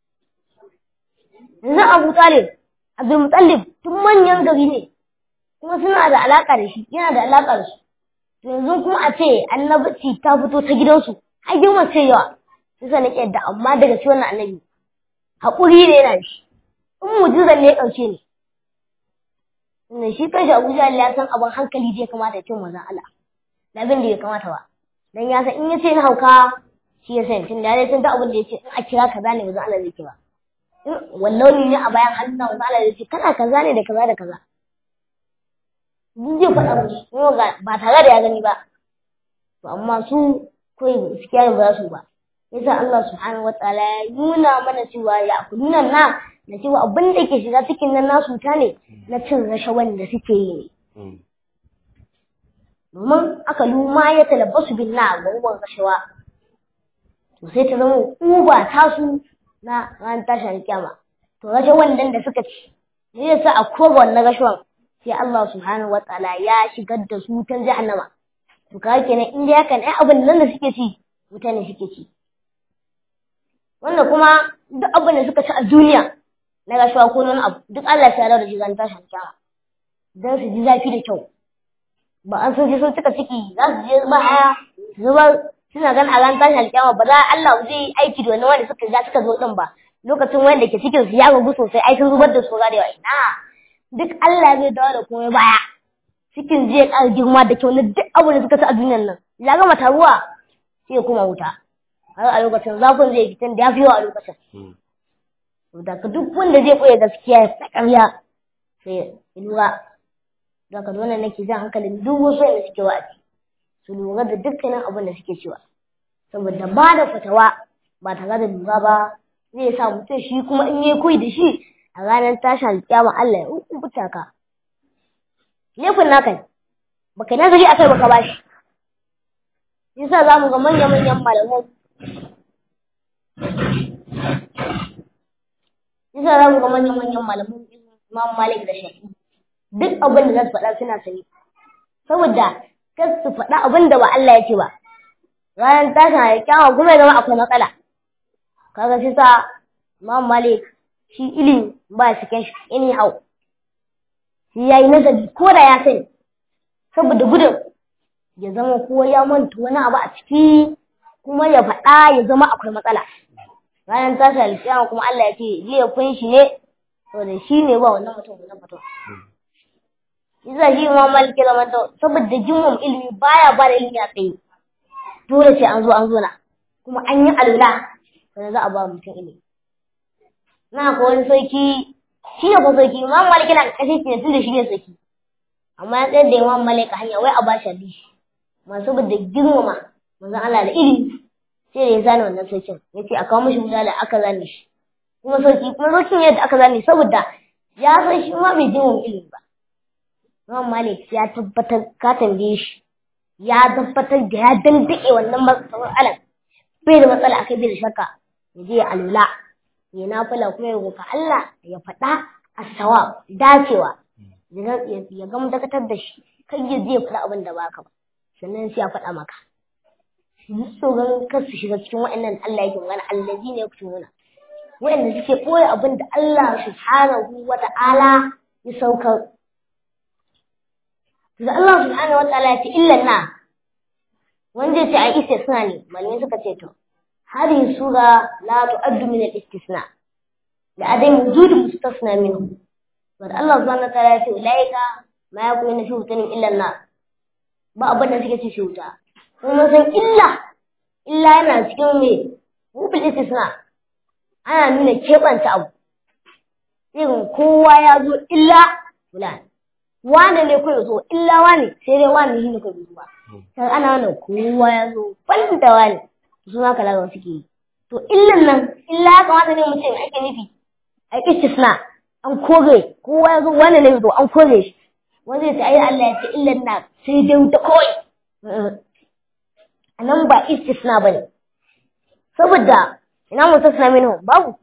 Yanzu Abu Talib, Abdul Mutallib tun manyan gari ne, kuma suna da alaƙa da shi, yana da alaƙa da su. Yanzu kuma a ce annabci ta fito ta gidansu, har girma ce yawa. Sai na yadda amma daga shi wannan annabi. Haƙuri ne yana da shi. In mujizan ne ya ɗauke ni. Tunda shi kanshi Abu Jahl ya san abin hankali zai kamata ya ce manzon Allah. Da abin da ya kamata ba. Dan ya san in ya ce na hauka shi ya san tunda ya san duk abin da ya ce in a kira kaza ne manzon Allah zai ce ba. In wallahi ne a bayan hannun manzon Allah zai ce kana kaza ne da kaza da kaza. Duk zai faɗa musu kuma ba tare da ya gani ba. To amma su kawai gaskiya ba za su ba. Yasa Allah subhanahu wa ta'ala ya nuna mana cewa ya kuluna na da cewa abin da ke shiga cikin nan nasu ta ne na cin rashawan da suke yi ne. Domin aka luma ya talabbasu bin na gwangwan rashawa. To sai ta zama uba tasu na ran tashin kyama. To rashawan nan da suka ci, ne yasa a koga wannan rashawan sai Allah subhanahu wa ta'ala ya shigar da su wutan jahannama. To kaga kenan in dai hakan ai abin nan da suke ci, wuta ne suke ci. Wanda kuma duk abin da suka ci a duniya na rashuwa ko wani abu duk Allah ya da shi zan tashi kyama don su ji zafi da kyau ba an sun ji sun cika ciki za su je ba haya zubar suna gan a ran tashi alkyama ba za Allah zai yi aiki da wani wanda suka ga suka zo din ba lokacin wanda ke cikin su ya gugu sosai ai sun zubar da su da yawa ina duk Allah zai dawo da komai baya cikin zai ƙara girma da kyau na duk abu da suka ci a duniyar nan ya gama taruwa sai ya kuma wuta har a lokacin zafin zai fitan da ya fi yawa a lokacin daga duk wanda zai koya gaskiya ya sa ƙarya sai ya lura daga wannan nake jan hankalin duk wasu da suke wa'azi su lura da dukkanin abin da suke cewa saboda ba da fatawa ba tare da lura ba zai sa mutum shi kuma in yi koyi da shi a ranar tashin alƙiyama Allah ya hukunta ka laifin naka ne baka nazari akai baka bashi yasa za mu ga manya-manyan malamai yasa za mu ga manyan-manyan malaman Imam Malik da Shafi duk abin da za su faɗa suna sani saboda kar su faɗa abin da ba Allah ya ce ba ranar tashin alƙiyama kuma ya zama akwai matsala kaga shi sa Imam Malik shi ilimi ba shi kan shi anyhow shi yayi nazari ko da ya sani saboda gudun ya zama ko ya manta wani abu a ciki kuma ya faɗa ya zama akwai matsala ranar tashi alƙiyama kuma Allah ya ce laifin shi ne saboda shi ne ba wannan mutum wannan mutum Isa shi ma maliki zama ta saboda jimman ilimi baya ba da ilimi a tsaye. Dole sai an zo an zo na. Kuma an yi alula sannan za a ba mutum ilimi. Na ko wani sarki shi ne ko sarki imam maliki na kashe shi ne tun da shi ne sarki. Amma ya tsayar da imam maliki hanya wai a ba shi hadisi. Ma saboda girmama manzon Allah da ilimi sai da ya zane wannan sarkin ya ce a kawo mishi wuta da aka zane shi. Kuma sarki kuma sarkin yadda aka zane saboda ya san shi ma bai girmama ilimi ba. Imam Malik ya tabbatar ka tambaye shi ya tabbatar da ya dandake wannan matsalar bai da matsala akai bai da shakka ya je ya alula ya nafila kuma ya roƙa Allah ya faɗa as-sawab dacewa ya gama dakatar da shi kai ya je ya faɗa abin da baka ba sannan sai ya faɗa maka so gan kar su shiga cikin waɗannan Allah yake magana allazi ne ku tuna waɗanda suke ɓoye abin da Allah subhanahu wa ta'ala ya saukar da Allah subhanahu wa ta'ala ya ce illan na wanda ya ce a istisna ne malamai suka ce to هذه السورة لا تعد من الاستثناء لعدم وجود مستثنى منه الله سبحانه وتعالى يقول أولئك ما يكون في وطن إلا النار ba abin da suke ci shi wuta kuma san illa illa yana cikin me rubul istisna ana nuna keɓanta abu irin kowa ya zo illa fulan wane ne kawai zo illa wane sai dai wane shi ne kawai zuwa sai ana nuna kowa ya zo ban da wane su ma kalaman suke yi to illan nan illa ya kamata ne mutum ake nufi a istisna an kore kowa ya zo wani ne zo an kore shi wanda ya ce ai Allah ya ce illan na sai dai wuta kawai a nan ba istisna bane saboda ina mustasna minhu babu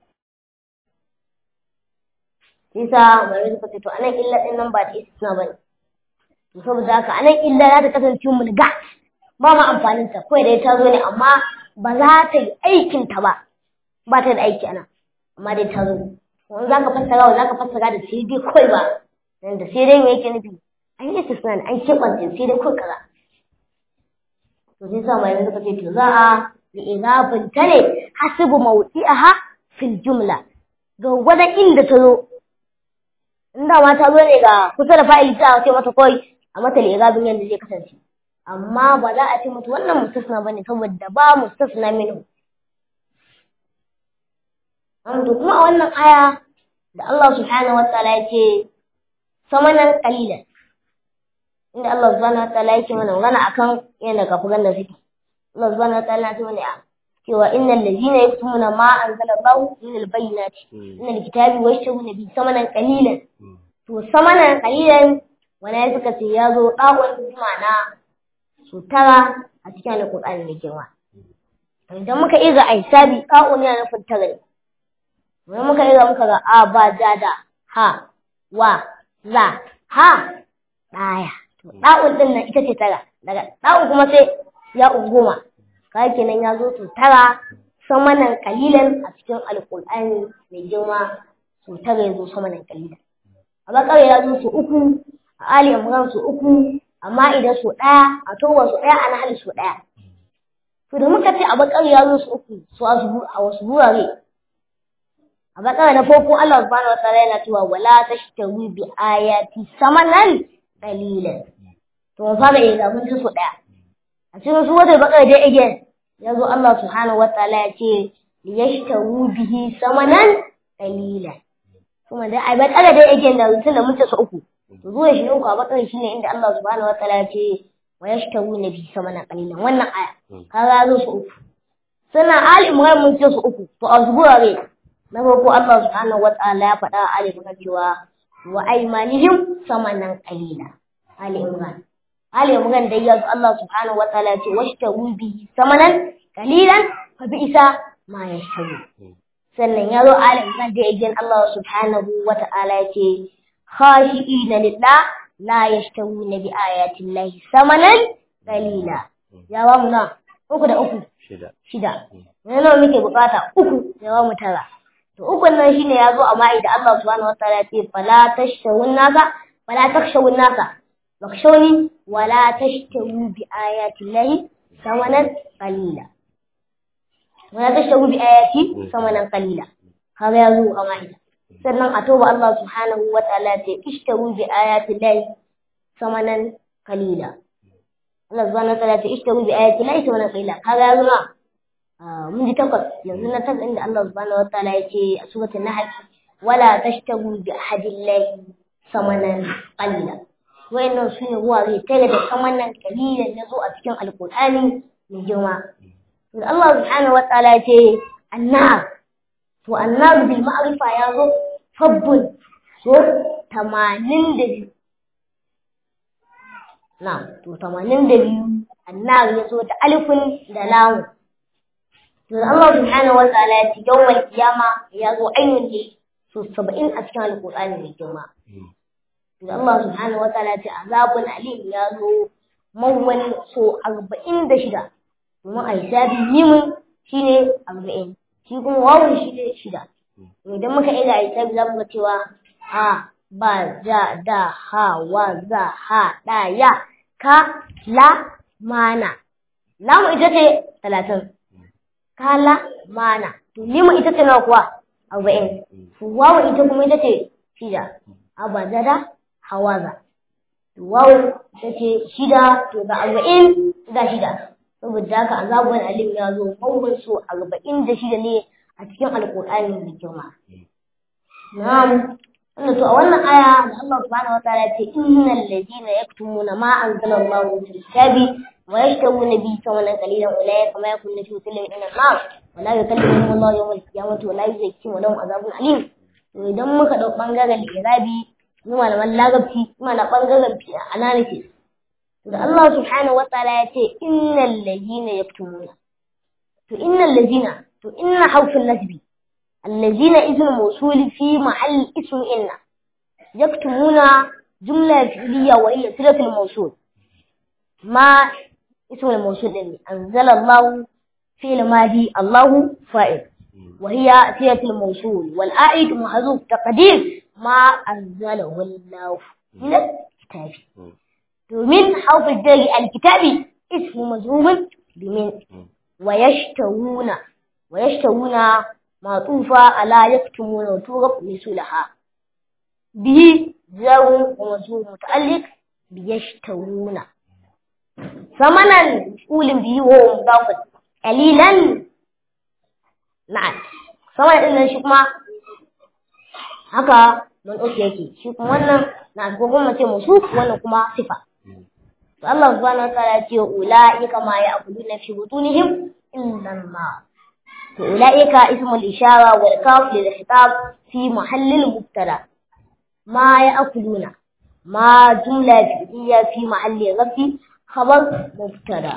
Isa mai suka ce to anan illa din nan ba da istisna bane to saboda haka anan illa za ta kasance mulga ba ma amfanin ta kawai dai ta zo ne amma ba za ta yi aikin ta ba ba ta da aiki ana amma dai ta zo wani za ka fassara wa za ka fassara da sai dai kawai ba dan da sai dai me yake nufi an yi istisna an keɓance sai dai kawai kaza to sai sa mai suka ce to za a li idafin ta ne hasibu mawdi'aha fil jumla ga gwada inda ta zo inda ma ta zo ne ga kusa da fa'ili ta ce mata kawai a mata li idafin yadda zai kasance amma ba za a ce mutu wannan mustasna ba ne saboda ba mustasna minhu amma kuma a wannan aya da Allah subhanahu wa ta'ala ya ce samanan qalilan inda Allah subhanahu wa ta'ala yake mana magana akan yadda kafiran da suke Allah subhanahu wa ta'ala ya ce mana cewa innal ladina yaktumuna ma anzala Allah min al-bayyinati min al-kitabi wa yashtaruna bi samanan qalilan to samanan qalilan wani suka ce ya zo dawon ma'ana su tara a cikin alƙur'ani mai girma idan muka iga a hisabi ƙa'un yana nufin tara ne idan muka iga muka ga a ba da da ha wa za ha ɗaya to ɗa'un ɗin nan ita ce tara daga ɗa'un kuma sai ya goma kawai kenan ya zo to tara samanan kalilan a cikin alƙur'ani mai girma su tara ya zo samanan kalilan a bakar ya zo su uku a ali imran su uku amma idan su ɗaya a towa su ɗaya a nahal su ɗaya to da muka ce a bakar ya zo su uku su a wasu burare a bakar na farko Allah subhanahu wataala yana cewa wala tashtaru bi ayati samanan qalilan to mun fara yi mun ji su ɗaya a cikin su wata bakar dai again ya zo Allah subhanahu wataala ya ce liyashtaru bihi samanan qalilan kuma dai a bakar dai again da tun da mun ce su uku to zuwa shi uku a bakar shine inda Allah subhanahu wataala ya ce wa yashtawuna bi samanan qalilan wannan aya kaga zo su uku sannan ali imran mun ce su uku to a zuburare na farko Allah subhanahu wataala ya faɗa a ali imran cewa wa aymanihim samanan qalila ali imran ali imran dai ya Allah subhanahu wataala ya ce washtawu bi samanan qalilan fa bi'sa ma yashtawu sannan ya zo ali imran da again Allah subhanahu wataala ya ce خاشئين لله لا يشترون بآيات الله ثمنا قليلا يا وامنا uku da uku shida shida yana muke bukata uku ya wa mu tara to uku nan shine ya zo a ma'i da Allah subhanahu wataala ya ce fala tashawun nasa fala takshawun nasa bakshawni wala tashtaru bi ayati llahi samanan qalila wala tashtaru bi ayati samanan qalila kaga ya zo a ma'i sannan a toba Allah subhanahu wa ta'ala ce ishtaru bi ayati llahi samanan kalila Allah subhanahu wa ta'ala ya ce ishtaru bi ayati la samanan kalila kaga ya zama mun ji takwas yanzu na takwas inda Allah subhanahu wa ta'ala ya ce a suratul nahl wala tashtaru bi ahadillahi samanan qalila wayannan su ne wurare tare da samanan kalilan na zo a cikin alqur'ani mai girma to Allah subhanahu wa ta'ala ya ce annar to annar bil ma'rifa ya zo fabbun so 82 na to 82 annar ya zo da alifin da lamu to Allah subhanahu wa ta'ala ya ce yawmal qiyama ya zo ainihin ne so 70 a cikin alqur'ani mai girma to Allah subhanahu wa ta'ala ya ce azabun alim ya zo mawwal so 46 domin a hisabi mimin shine 40 shi kuma wawun shi ne shida idan muka iya a hisabi za mu ga cewa ha ba ja da ha wa za ha da ya ka la mana lamu ita ce talatin kala mana to limu ita ce nawa kuwa arba'in wawu ita kuma ita ce shida abajada hawaza wawu ita ce shida to ga arba'in ga shida saboda haka azabun alim ya zo mawun so arba'in da shida ne a cikin alƙur'ani mai girma na'am wanda to a wannan aya da Allah subhanahu wataala ya ce innal ladina yaktumuna ma anzalallahu fil kitabi wa yashtaruna bi thamanan qalilan ulaika ma yakunu fi tilka min an-nar wa la yukallimuhum Allah yawm al-qiyamati wa la yuzakkihim wa lahum azabun alim to idan muka dau bangaren irabi mu malaman lagabci kuma na bangaren analysis to da Allah subhanahu wataala ya ce innal ladina yaktumuna to innal ladina to inna harfin nasbi الذين اسم موصول في محل اسم إن يكتمون جملة فعلية وهي صلة الموصول ما اسم الموصول إني أنزل الله فعل ماضي الله فاعل وهي صلة الموصول والآئد محذوف تقدير ما أنزله الله من الكتاب ومن حرف الجر الكتابي اسم مجرور بمن ويشترون ويشترون معطوفة على يكتمون وتوغب مثلها به جار ومجرور متعلق بيشترون ثمنا مفعول به وهو مضاف قليلا نعم ثمنا إن shi kuma haka man uku yake shi kuma wannan na ko kuma ce musu wannan kuma sifa to Allah subhanahu wa ta'ala ya ce ulaika ma ya'kuluna fi butunihim illa an-nar أولئك اسم الإشارة والكاف للخطاب في محل المبتدا ما يأكلون ما جملة فعلية في محل رفع خبر مبتدا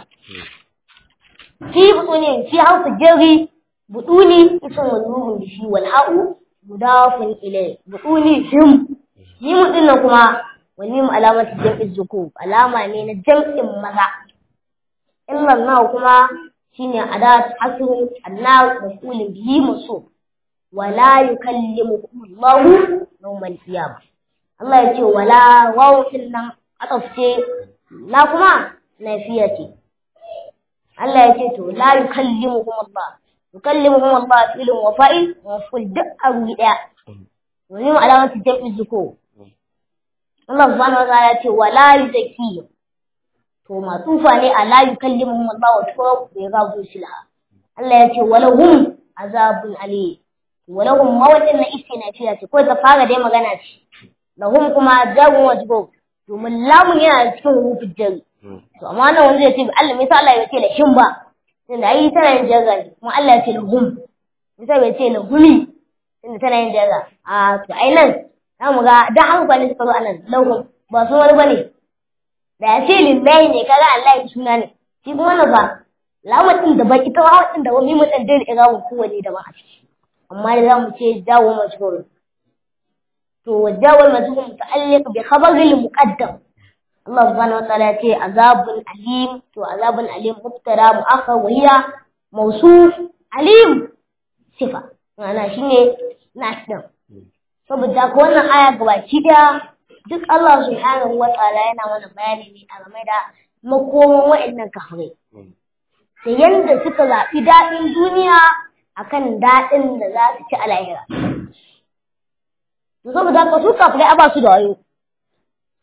في بطون في حرف الجر بطوني اسم مجرور به والحاء مضاف إليه بطوني هم ميم إنكما والميم علامة جمع الذكور علامة من الجمع مذا إلا الله كما shine adat hasr annar maf'ul bihi mansub wala yukallimukum Allah yawmal qiyamah Allah ya ce wala waw nan atafce la kuma nafiya ce Allah ya ce to la yukallimukum Allah yukallimukum Allah filin wa fa'il wa maf'ul duk abu daya wani alamatu jam'i zuko Allah subhanahu wa ta'ala ya ce wala yuzakki to matufa ne a la yukallimuhum Allah wa tuwa ya gabu silha Allah ya ce walahum azabun ali walahum mawadin na istinafiya ce ko ta fara dai magana ce lahum kuma jagun wajbo domin lamun yana cikin rufin jari to amma nan wanda ya ce Allah me yasa Allah ya ce lahim ba tunda ai tana yin jaga ne kuma Allah ya ce lahum yasa bai ce lahumi tunda tana yin jaga a to ai nan za mu ga da hankali ne suka zo anan lahum ba su wani bane da ya ce lillahi ne kaga Allah ya suna ne shi kuma na ba lawan din da baki ta hawa din da wani mun dan dai ga mu kowane da ba a ciki amma da zamu ce dawo majhul to wajawal majhul muta'alliq bi khabaril muqaddam Allah subhanahu wa ta'ala ya ce azabun alim to azabun alim mubtada mu'akhkhar wa hiya mawsuf alim sifa ma'ana shine nas din saboda ko wannan aya gabaki daya duk Allah subhanahu wa ta'ala yana mana bayani ne a game da makoman wa'annan kafirai da yanda suka zaɓi daɗin duniya akan daɗin da za su ci a lahira. To saboda haka su kafirai a ba su da wayo.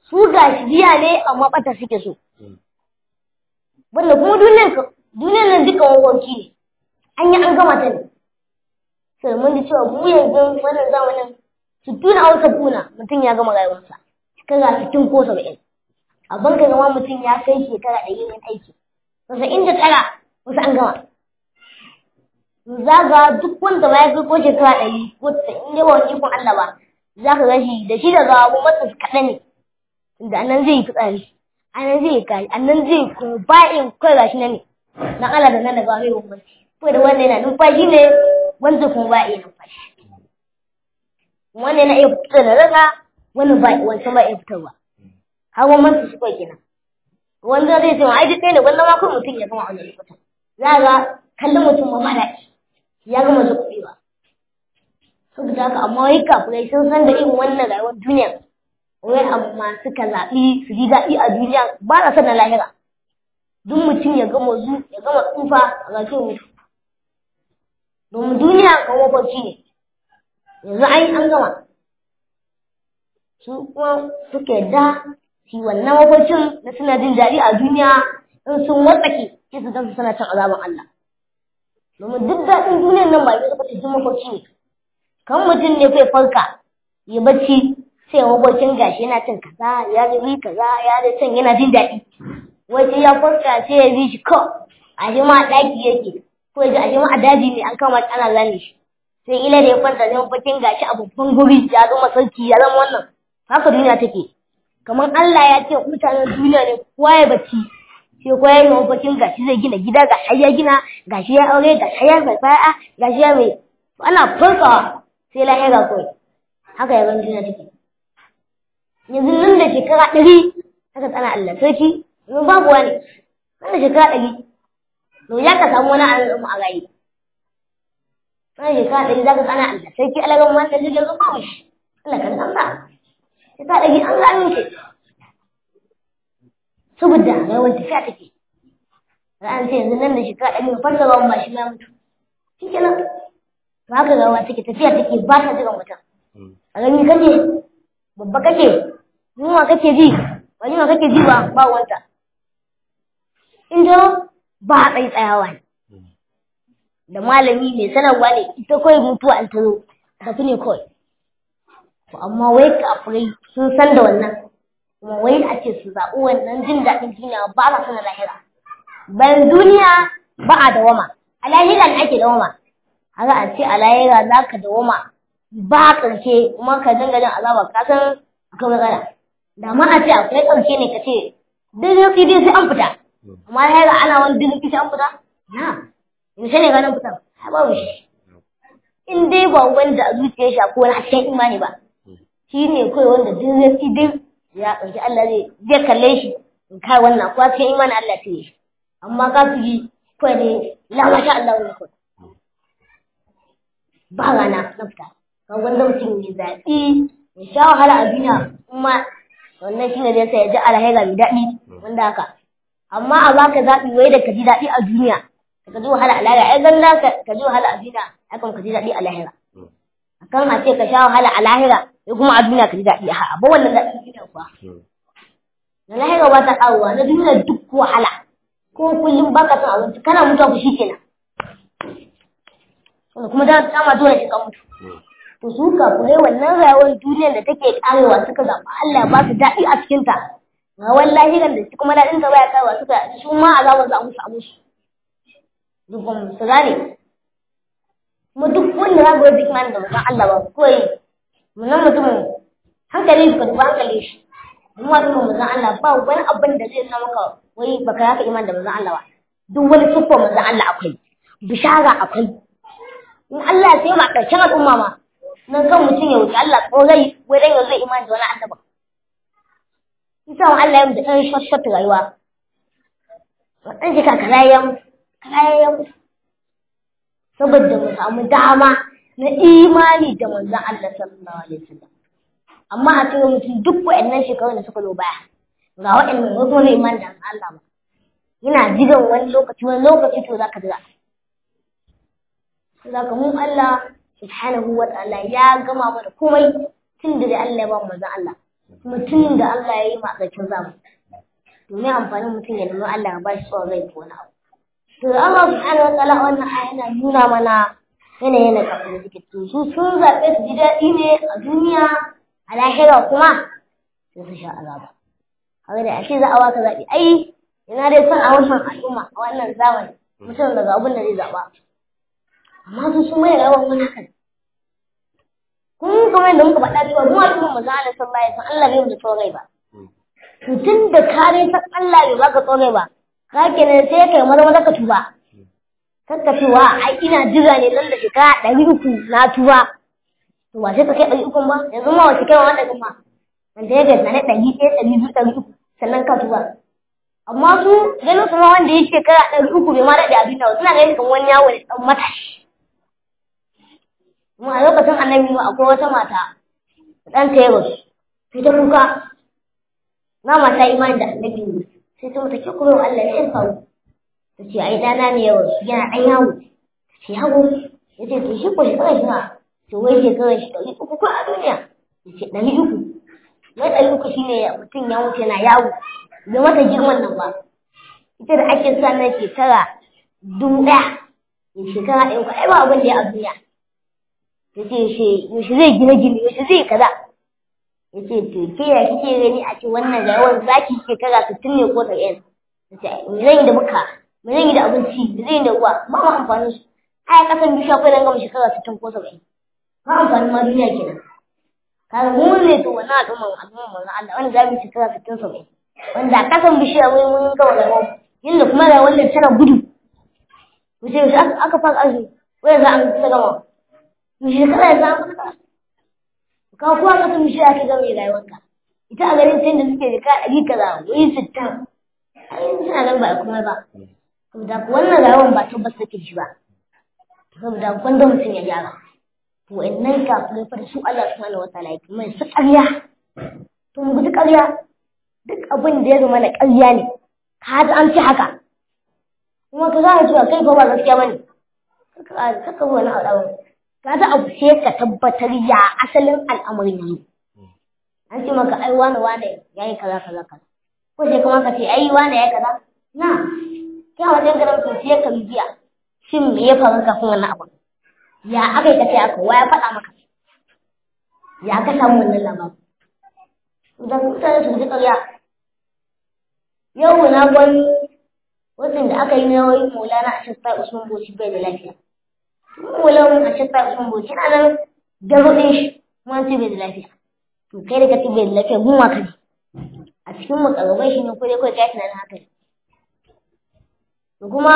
su ga shiriya ne amma bata suke so wanda kuma duniyar duniyar nan duka wawanci ne an yi an gama ta ne sai mun ji cewa mu yanzu wannan zamanin sittuna au sabuna mutum ya gama rayuwarsa shekara sittin ko saba'in a banka gama mutum ya kai shekara ɗari yin aiki casa'in da tara wasu an gama za ga duk wanda ba ya kai ko shekara ɗari ko casa'in dai ba wani ikon Allah ba za ka gashi da shi da gawa matsa kaɗan ne inda anan zai yi fitsari anan zai yi kashi anan zai kuma ba'in kai gashi na ne na Allah da nan da gawa mai bambanci ko da wanda yana numfashi ne wanda kuma ba iya numfashi wannan yana iya fitar da raga wannan ba wancan ba iya fitarwa har bambanci su kai kenan wanda zai ce ai duk ɗaya ne wannan ma kawai mutum ya gama a wannan lokutan za ga kallon mutum ma ba daɗi ya gama zuƙuɗewa saboda haka amma wai kafirai sun san da irin wannan rayuwar duniya wai amma suka zaɓi su ji daɗi a duniya ba na son na lahira duk mutum ya gama zu ya gama tsufa a ga mutu domin duniya kan mafarki ne yanzu an yi an gama su kuma suka yadda shi wannan mafarkin na suna jin daɗi a duniya in sun watsake sai su gansu suna cin azaban Allah domin duk daɗin duniyar nan ba ya zaba ta jin mafarki ne kan mutum ne kai farka ya bacci sai mafarkin gashi yana cin kaza ya ji kaza ya ji can yana jin daɗi wai ya farka sai ya bi shi ko a shi ma ɗaki yake ko ya ji a shi ma a daji ne an kama ana zane shi sai ila da ya kwanta ne mafarkin gashi a babban guri ya zama sarki ya zama wannan haka duniya take kamar Allah ya ce mutanen duniya ne kowa ya bacci sai kowa ya yi mafarkin gashi zai gina gida gashi ya gina gashi ya aure gashi ya mai fa'a gashi ya mai ana farkawa sai lahira kawai haka ya zama duniya take yanzu nan da shekara ɗari haka tsana Allah sarki yanzu babu wani nan da shekara ɗari to ya ka samu wani al'umma a rayu nan da shekara ɗari za ka tsana Allah sarki alagan wani ɗari yanzu babu shi Allah kan Allah shekara ɗari an gano shi saboda rayuwar tafiya take ra'an ce yanzu nan da shekara ɗari mai farka ruwan ba shi ma mutu shi kenan ba haka rawa take tafiya take ba ta jiran mutum a gani kake babba kake yunwa kake ji ba yunwa kake ji ba ba wanta in jo ba a tsayi tsayawa ne da malami mai sanarwa ne ita kawai mutuwa an tazo tafi ne kawai amma wai kafirai sun san da wannan kuma wai a ce su zaɓi wannan jin daɗin duniya ba sa sana lahira bayan duniya ba a dawama a lahira ne ake dawama haka a ce a lahira za ka dawama ba ƙarshe kuma ka dinga jin azaba ka san akwai matsala da ma a ce akwai ƙarshe ne ka ce duk dai sai an fita amma lahira ana wani duk sai an fita na yaushe ne ganin fitar ha babu shi in dai ba wanda a zuciyar shi akwai wani hasken imani ba shi ne kawai wanda duk zai duk ya ɗauki Allah zai zai kalle shi in kai wannan ko cikin imanin Allah ta yi amma ka fi yi kawai ne la masha Allah ne kawai ba rana na fita ka wanda mutum ya zaɓi ya sha wahala a duniya kuma wannan shi ne zai sa ya ji alhaira mai daɗi wanda haka amma a baka zaɓi wai da ka ji daɗi a duniya ka ji wahala a lahira ai ganda ka ji wahala a duniya ai kuma ka ji daɗi a lahira akan a ce ka sha wahala a lahira sai kuma a duniya ka ji daɗi a ba wannan daɗi duniya kuwa na lahira ba ta ƙaruwa na duniya duk wahala ko kullum ba ka son abinci kana mutuwa ku shi kenan kuma da dama dole shi ka mutu to su kafurai wannan rayuwar duniyar da take ƙarewa suka zaɓa Allah ba su daɗi a cikinta ga wallahi ran da kuma daɗin ta baya ƙarewa suka su ma azabar za mu samu su duk ba mu su gane kuma duk wanda za ku yi imani da mutum Allah ba kawai munan mutumin hankali ka duba hankali shi mu wani mutum Allah ba wani abin da zai nuna maka wai baka yaka imani da mutum Allah ba duk wani siffa mutum Allah akwai bishara akwai in Allah ya sai ma ƙarshen al'umma ma nan kan mutum ya wuce Allah ko zai wai dan yanzu zai imani da wani annaba Isa wa Allah ya mutu ɗan shashshata rayuwa. Ɗan shi kakara ya mutu, kakara ya mutu. saboda mu samu dama na imani da manzon Allah sallallahu alaihi wasallam amma a cikin mutum duk waɗannan shekarun da suka zo baya ga waɗannan wasu wani imani da Allah ba yana jiran wani lokaci wani lokaci to zaka jira zaka mu Allah subhanahu wa ta'ala ya gama mana komai tun da Allah ya ba mu manzon Allah mutum da Allah ya yi ma ƙarshen zamani domin amfanin mutum ya nemi Allah ya ba shi tsawon rai ko wani abu to Allah subhanahu wa ta'ala wannan aya yana nuna mana yanayin da kafin suke to su sun zaɓe su ji daɗi ne a duniya a lahira kuma sai su sha azaba haka da ashe za a waka zaɓi ai ina dai son a wannan al'umma a wannan zamani mutum daga abin da zai zaɓa amma su sun mai rawar wani hakan kun kamar yadda muka faɗa cewa mu al'umma maza Allah sallallahu alaihi wasallam Allah bai mu da tsorai ba to tun da ka dai san Allah bai baka tsorai ba ka kenan sai kai maza maza ka tuba kakka cewa ai ina jira ne nan da shekara ɗari uku na tuba to ba sai ka kai ɗari uku ba yanzu ma wace kai wanda kuma wanda ya gaza na ɗari ɗaya ɗari biyu ɗari uku sannan ka tuba amma su ganin su ma wanda ya shekara ɗari uku bai ma daɗe a duniya ba suna ganin kamar wani yawo ne ɗan matashi kuma a lokacin annabi ma akwai wata mata ɗan ta yaro sai ta kuka na mata imani da annabi ne sai ta mata ke kuma Allah ne ya faru ta ce ai dana ne yaro yana ɗan yawo ta ce yawo ya ce to shi ko shekara shi na to wai shekara shi ɗari uku ko a duniya ya ce ɗari uku wai ɗari uku shine mutum ya wuce yana yawo bai mata girman nan ba ita da ake sa na shekara dubu ɗaya ya shekara ɗaya ko ai ba abin da ya a duniya ya ce yaushe zai gina gini yaushe zai kaza ya ce to ke ya kike gani a ce wannan ga yawan zaki shekara sittin ne ko ɗari ya ce me zan yi da muka me zan yi da abinci me zan yi da ruwa ba ma amfanin su ai kasan bishiya kai nan gama shekara sittin ko saba'in ba amfanin ma duniya kenan kaga mu ne to wannan al'umman al'umman manzon Allah wanda za mu shekara sittin saba'in wanda a kasan bishiya mun mun gama da ruwa yanda kuma da wanda tana gudu to sai aka fara azumi wai za an kusa gama shekara ya zama maka ka kuwa ka tun shi ake gama rayuwarka ita a garin tun da suke da ka ɗari kaza wai sittin ai suna nan ba a kuma ba saboda wannan rayuwar ba tabbas take shi ba saboda gwanda mutum ya gyara to wa'annan kafirai fa da su Allah subhanahu wataala ya kuma su ƙarya to mu guji ƙarya duk abin da ya zama na ƙarya ne ka ji an ci haka kuma ka gane cewa kai fa ba gaskiya bane kaka kaka wani abu kaga abu sai ka tabbatar ya asalin al'amarin yi an ce maka ai wani wane ya yi kaza kaza kaza ko sai kuma ka ce ai wane ya kaza na kai a wajen garin to sai ka bibiya shin me ya faru kafin wannan abu ya aka yi ka ce aka wa ya faɗa maka ya ka samu wannan labarin da mutane su ji ƙarya yau na gwani wasan da aka yi na wai maulana a shasta usman boci bai da lafiya walau a shakka sun boci na nan da rudin shi kuma ce bai da lafiya to kai da kace bai da lafiya mun waka ne a cikin makarabai shi ne ko dai kai kai tunanin haka ne to kuma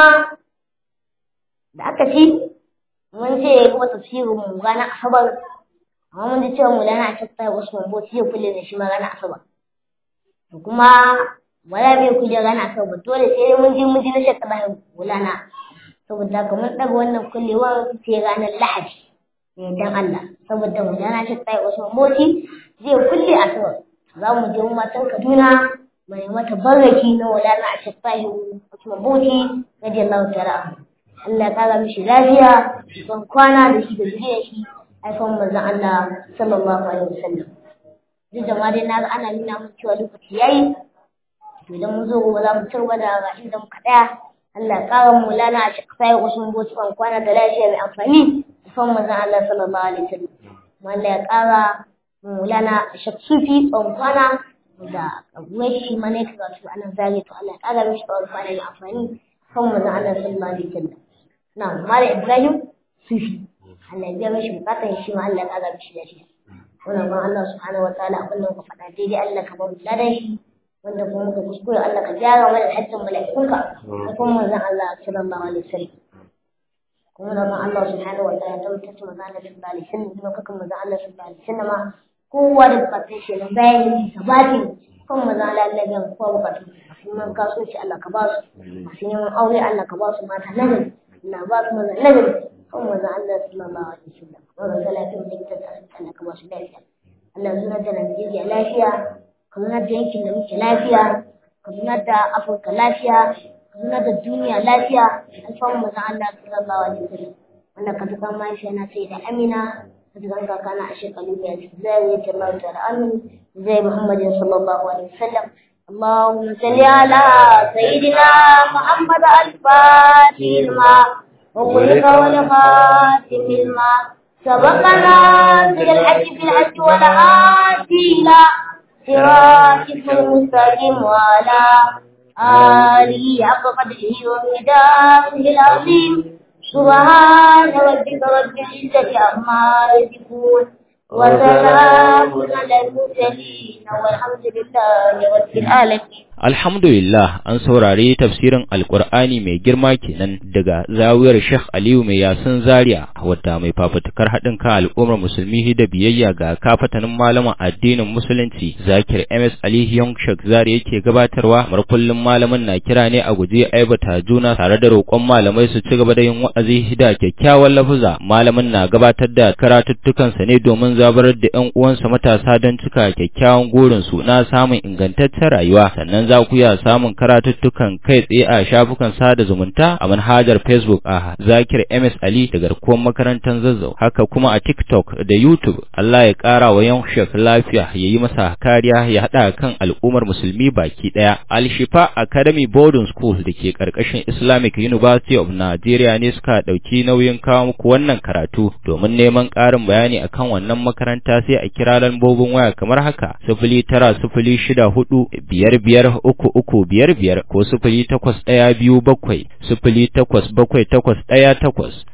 da aka ci mun ce ya kuma tafsirin mu ranar asabar amma mun ji cewa mu lana a shakka usman boci ya kulle da shi ma ranar asabar to kuma wala bai kulle ranar asabar dole sai dai mun ji mun ji na shakka da wulana saboda haka mun ɗaga wannan kullewar sai ranar lahadi ne dan Allah saboda mu jana shi tsaye wasu moti zai kulle a sama za mu je matan Kaduna mu nemi mata barraki na wadana a shafahi wasu moti radi Allah ta'ala Allah ya kara mishi lafiya ban kwana da shi da zuriyar shi haifan manzon Allah sallallahu alaihi wasallam duk da ma dai na ga ana nuna mun cewa lokaci yayi to idan mun zo gobe za mu tarwa da ga inda muka tsaya Allah ya ƙara mulana a cikin sai wasu botu an kwana da lafiya mai amfani son manzon Allah sallallahu alaihi wasallam kuma Allah ya ƙara mulana a shaksufi tsawon kwana da abuwar shi mana ya karatu a nan zage to Allah ya ƙara mishi tsawon kwana mai amfani son manzon Allah sallallahu alaihi wasallam na mala Ibrahim sufi Allah ya biya mishi bukatan shi ma Allah ya ƙara mishi lafiya wannan ban Allah subhanahu wataala abin da muka faɗa daidai Allah ka ba mu ladan shi wanda kuma muka kuskure Allah ka gyara mana hajjin mala'ikunka da kuma manzon Allah sallallahu alaihi wasallam kuma da ban Allah subhanahu wa ta'ala ta mutunta manzon Allah sallallahu alaihi wasallam kuma kakan manzon Allah sallallahu alaihi wasallam kowa da bukatun shi nan bayan yi sabati kan manzon Allah Allah ya kowa bukatun masu neman kasuwanci Allah ka ba su masu neman aure Allah ka ba su mata nagari Allah ba su maza nagari kan manzon Allah sallallahu alaihi wasallam wannan salatin da kita ta Allah ka ba su lafiya Allah zuna da Najeriya lafiya ka zuna da yankin da muke lafiya ka zuna da afirka lafiya ka zuna da duniya lafiya alfahun maza Allah sallallahu alaihi wasallam wanda ka tuka mahaifiya na sai da amina ka tuka kakana a shekaru da zai yi Allah ta'ala amin زي محمد صلى الله عليه وسلم اللهم صل على سيدنا محمد الفاتح الماء وخلق والخاتم الماء سبقنا في الحج في الحج والآتي إلى صراطك المستقيم وعلى آله حق قدره ومقداره العظيم سبحان ربك رب العزة عما يصفون وسلام على المرسلين والحمد لله رب العالمين Alhamdulillah an saurari tafsirin Alƙur'ani mai girma kenan daga zawiyar Sheikh Aliyu mai yasin Zaria wadda mai fafutukar haɗin kan al'ummar musulmi da biyayya ga kafatanin malaman addinin musulunci Zakir MS Ali Young Sheikh Zaria yake gabatarwa mar kullum malamin na kira ne a guje aibata juna tare da roƙon malamai su ci gaba da yin wa'azi da kyakkyawan lafuza malamin na gabatar da karatuttukansa ne domin zabarar da ƴan uwansa matasa don cika kyakkyawan gurin su na samun ingantaccen rayuwa sannan za ku iya samun karatuttukan kai tsaye a shafukan sada zumunta a manhajar Facebook a Zakir MS Ali da garkuwar makarantar Zazzau haka kuma a TikTok da YouTube Allah ya ƙara wa yan shek lafiya ya yi masa kariya ya haɗa kan al'ummar musulmi baki ɗaya Al Shifa Academy Boarding School da ke ƙarƙashin Islamic University of Nigeria ne suka ɗauki nauyin kawo muku wannan karatu domin neman ƙarin bayani akan wannan makaranta sai a kira lambobin waya kamar haka sifili tara sifili shida hudu biyar biyar uku uku biyar biyar ko sifili takwas ɗaya biyu bakwai sifili takwas bakwai takwas ɗaya takwas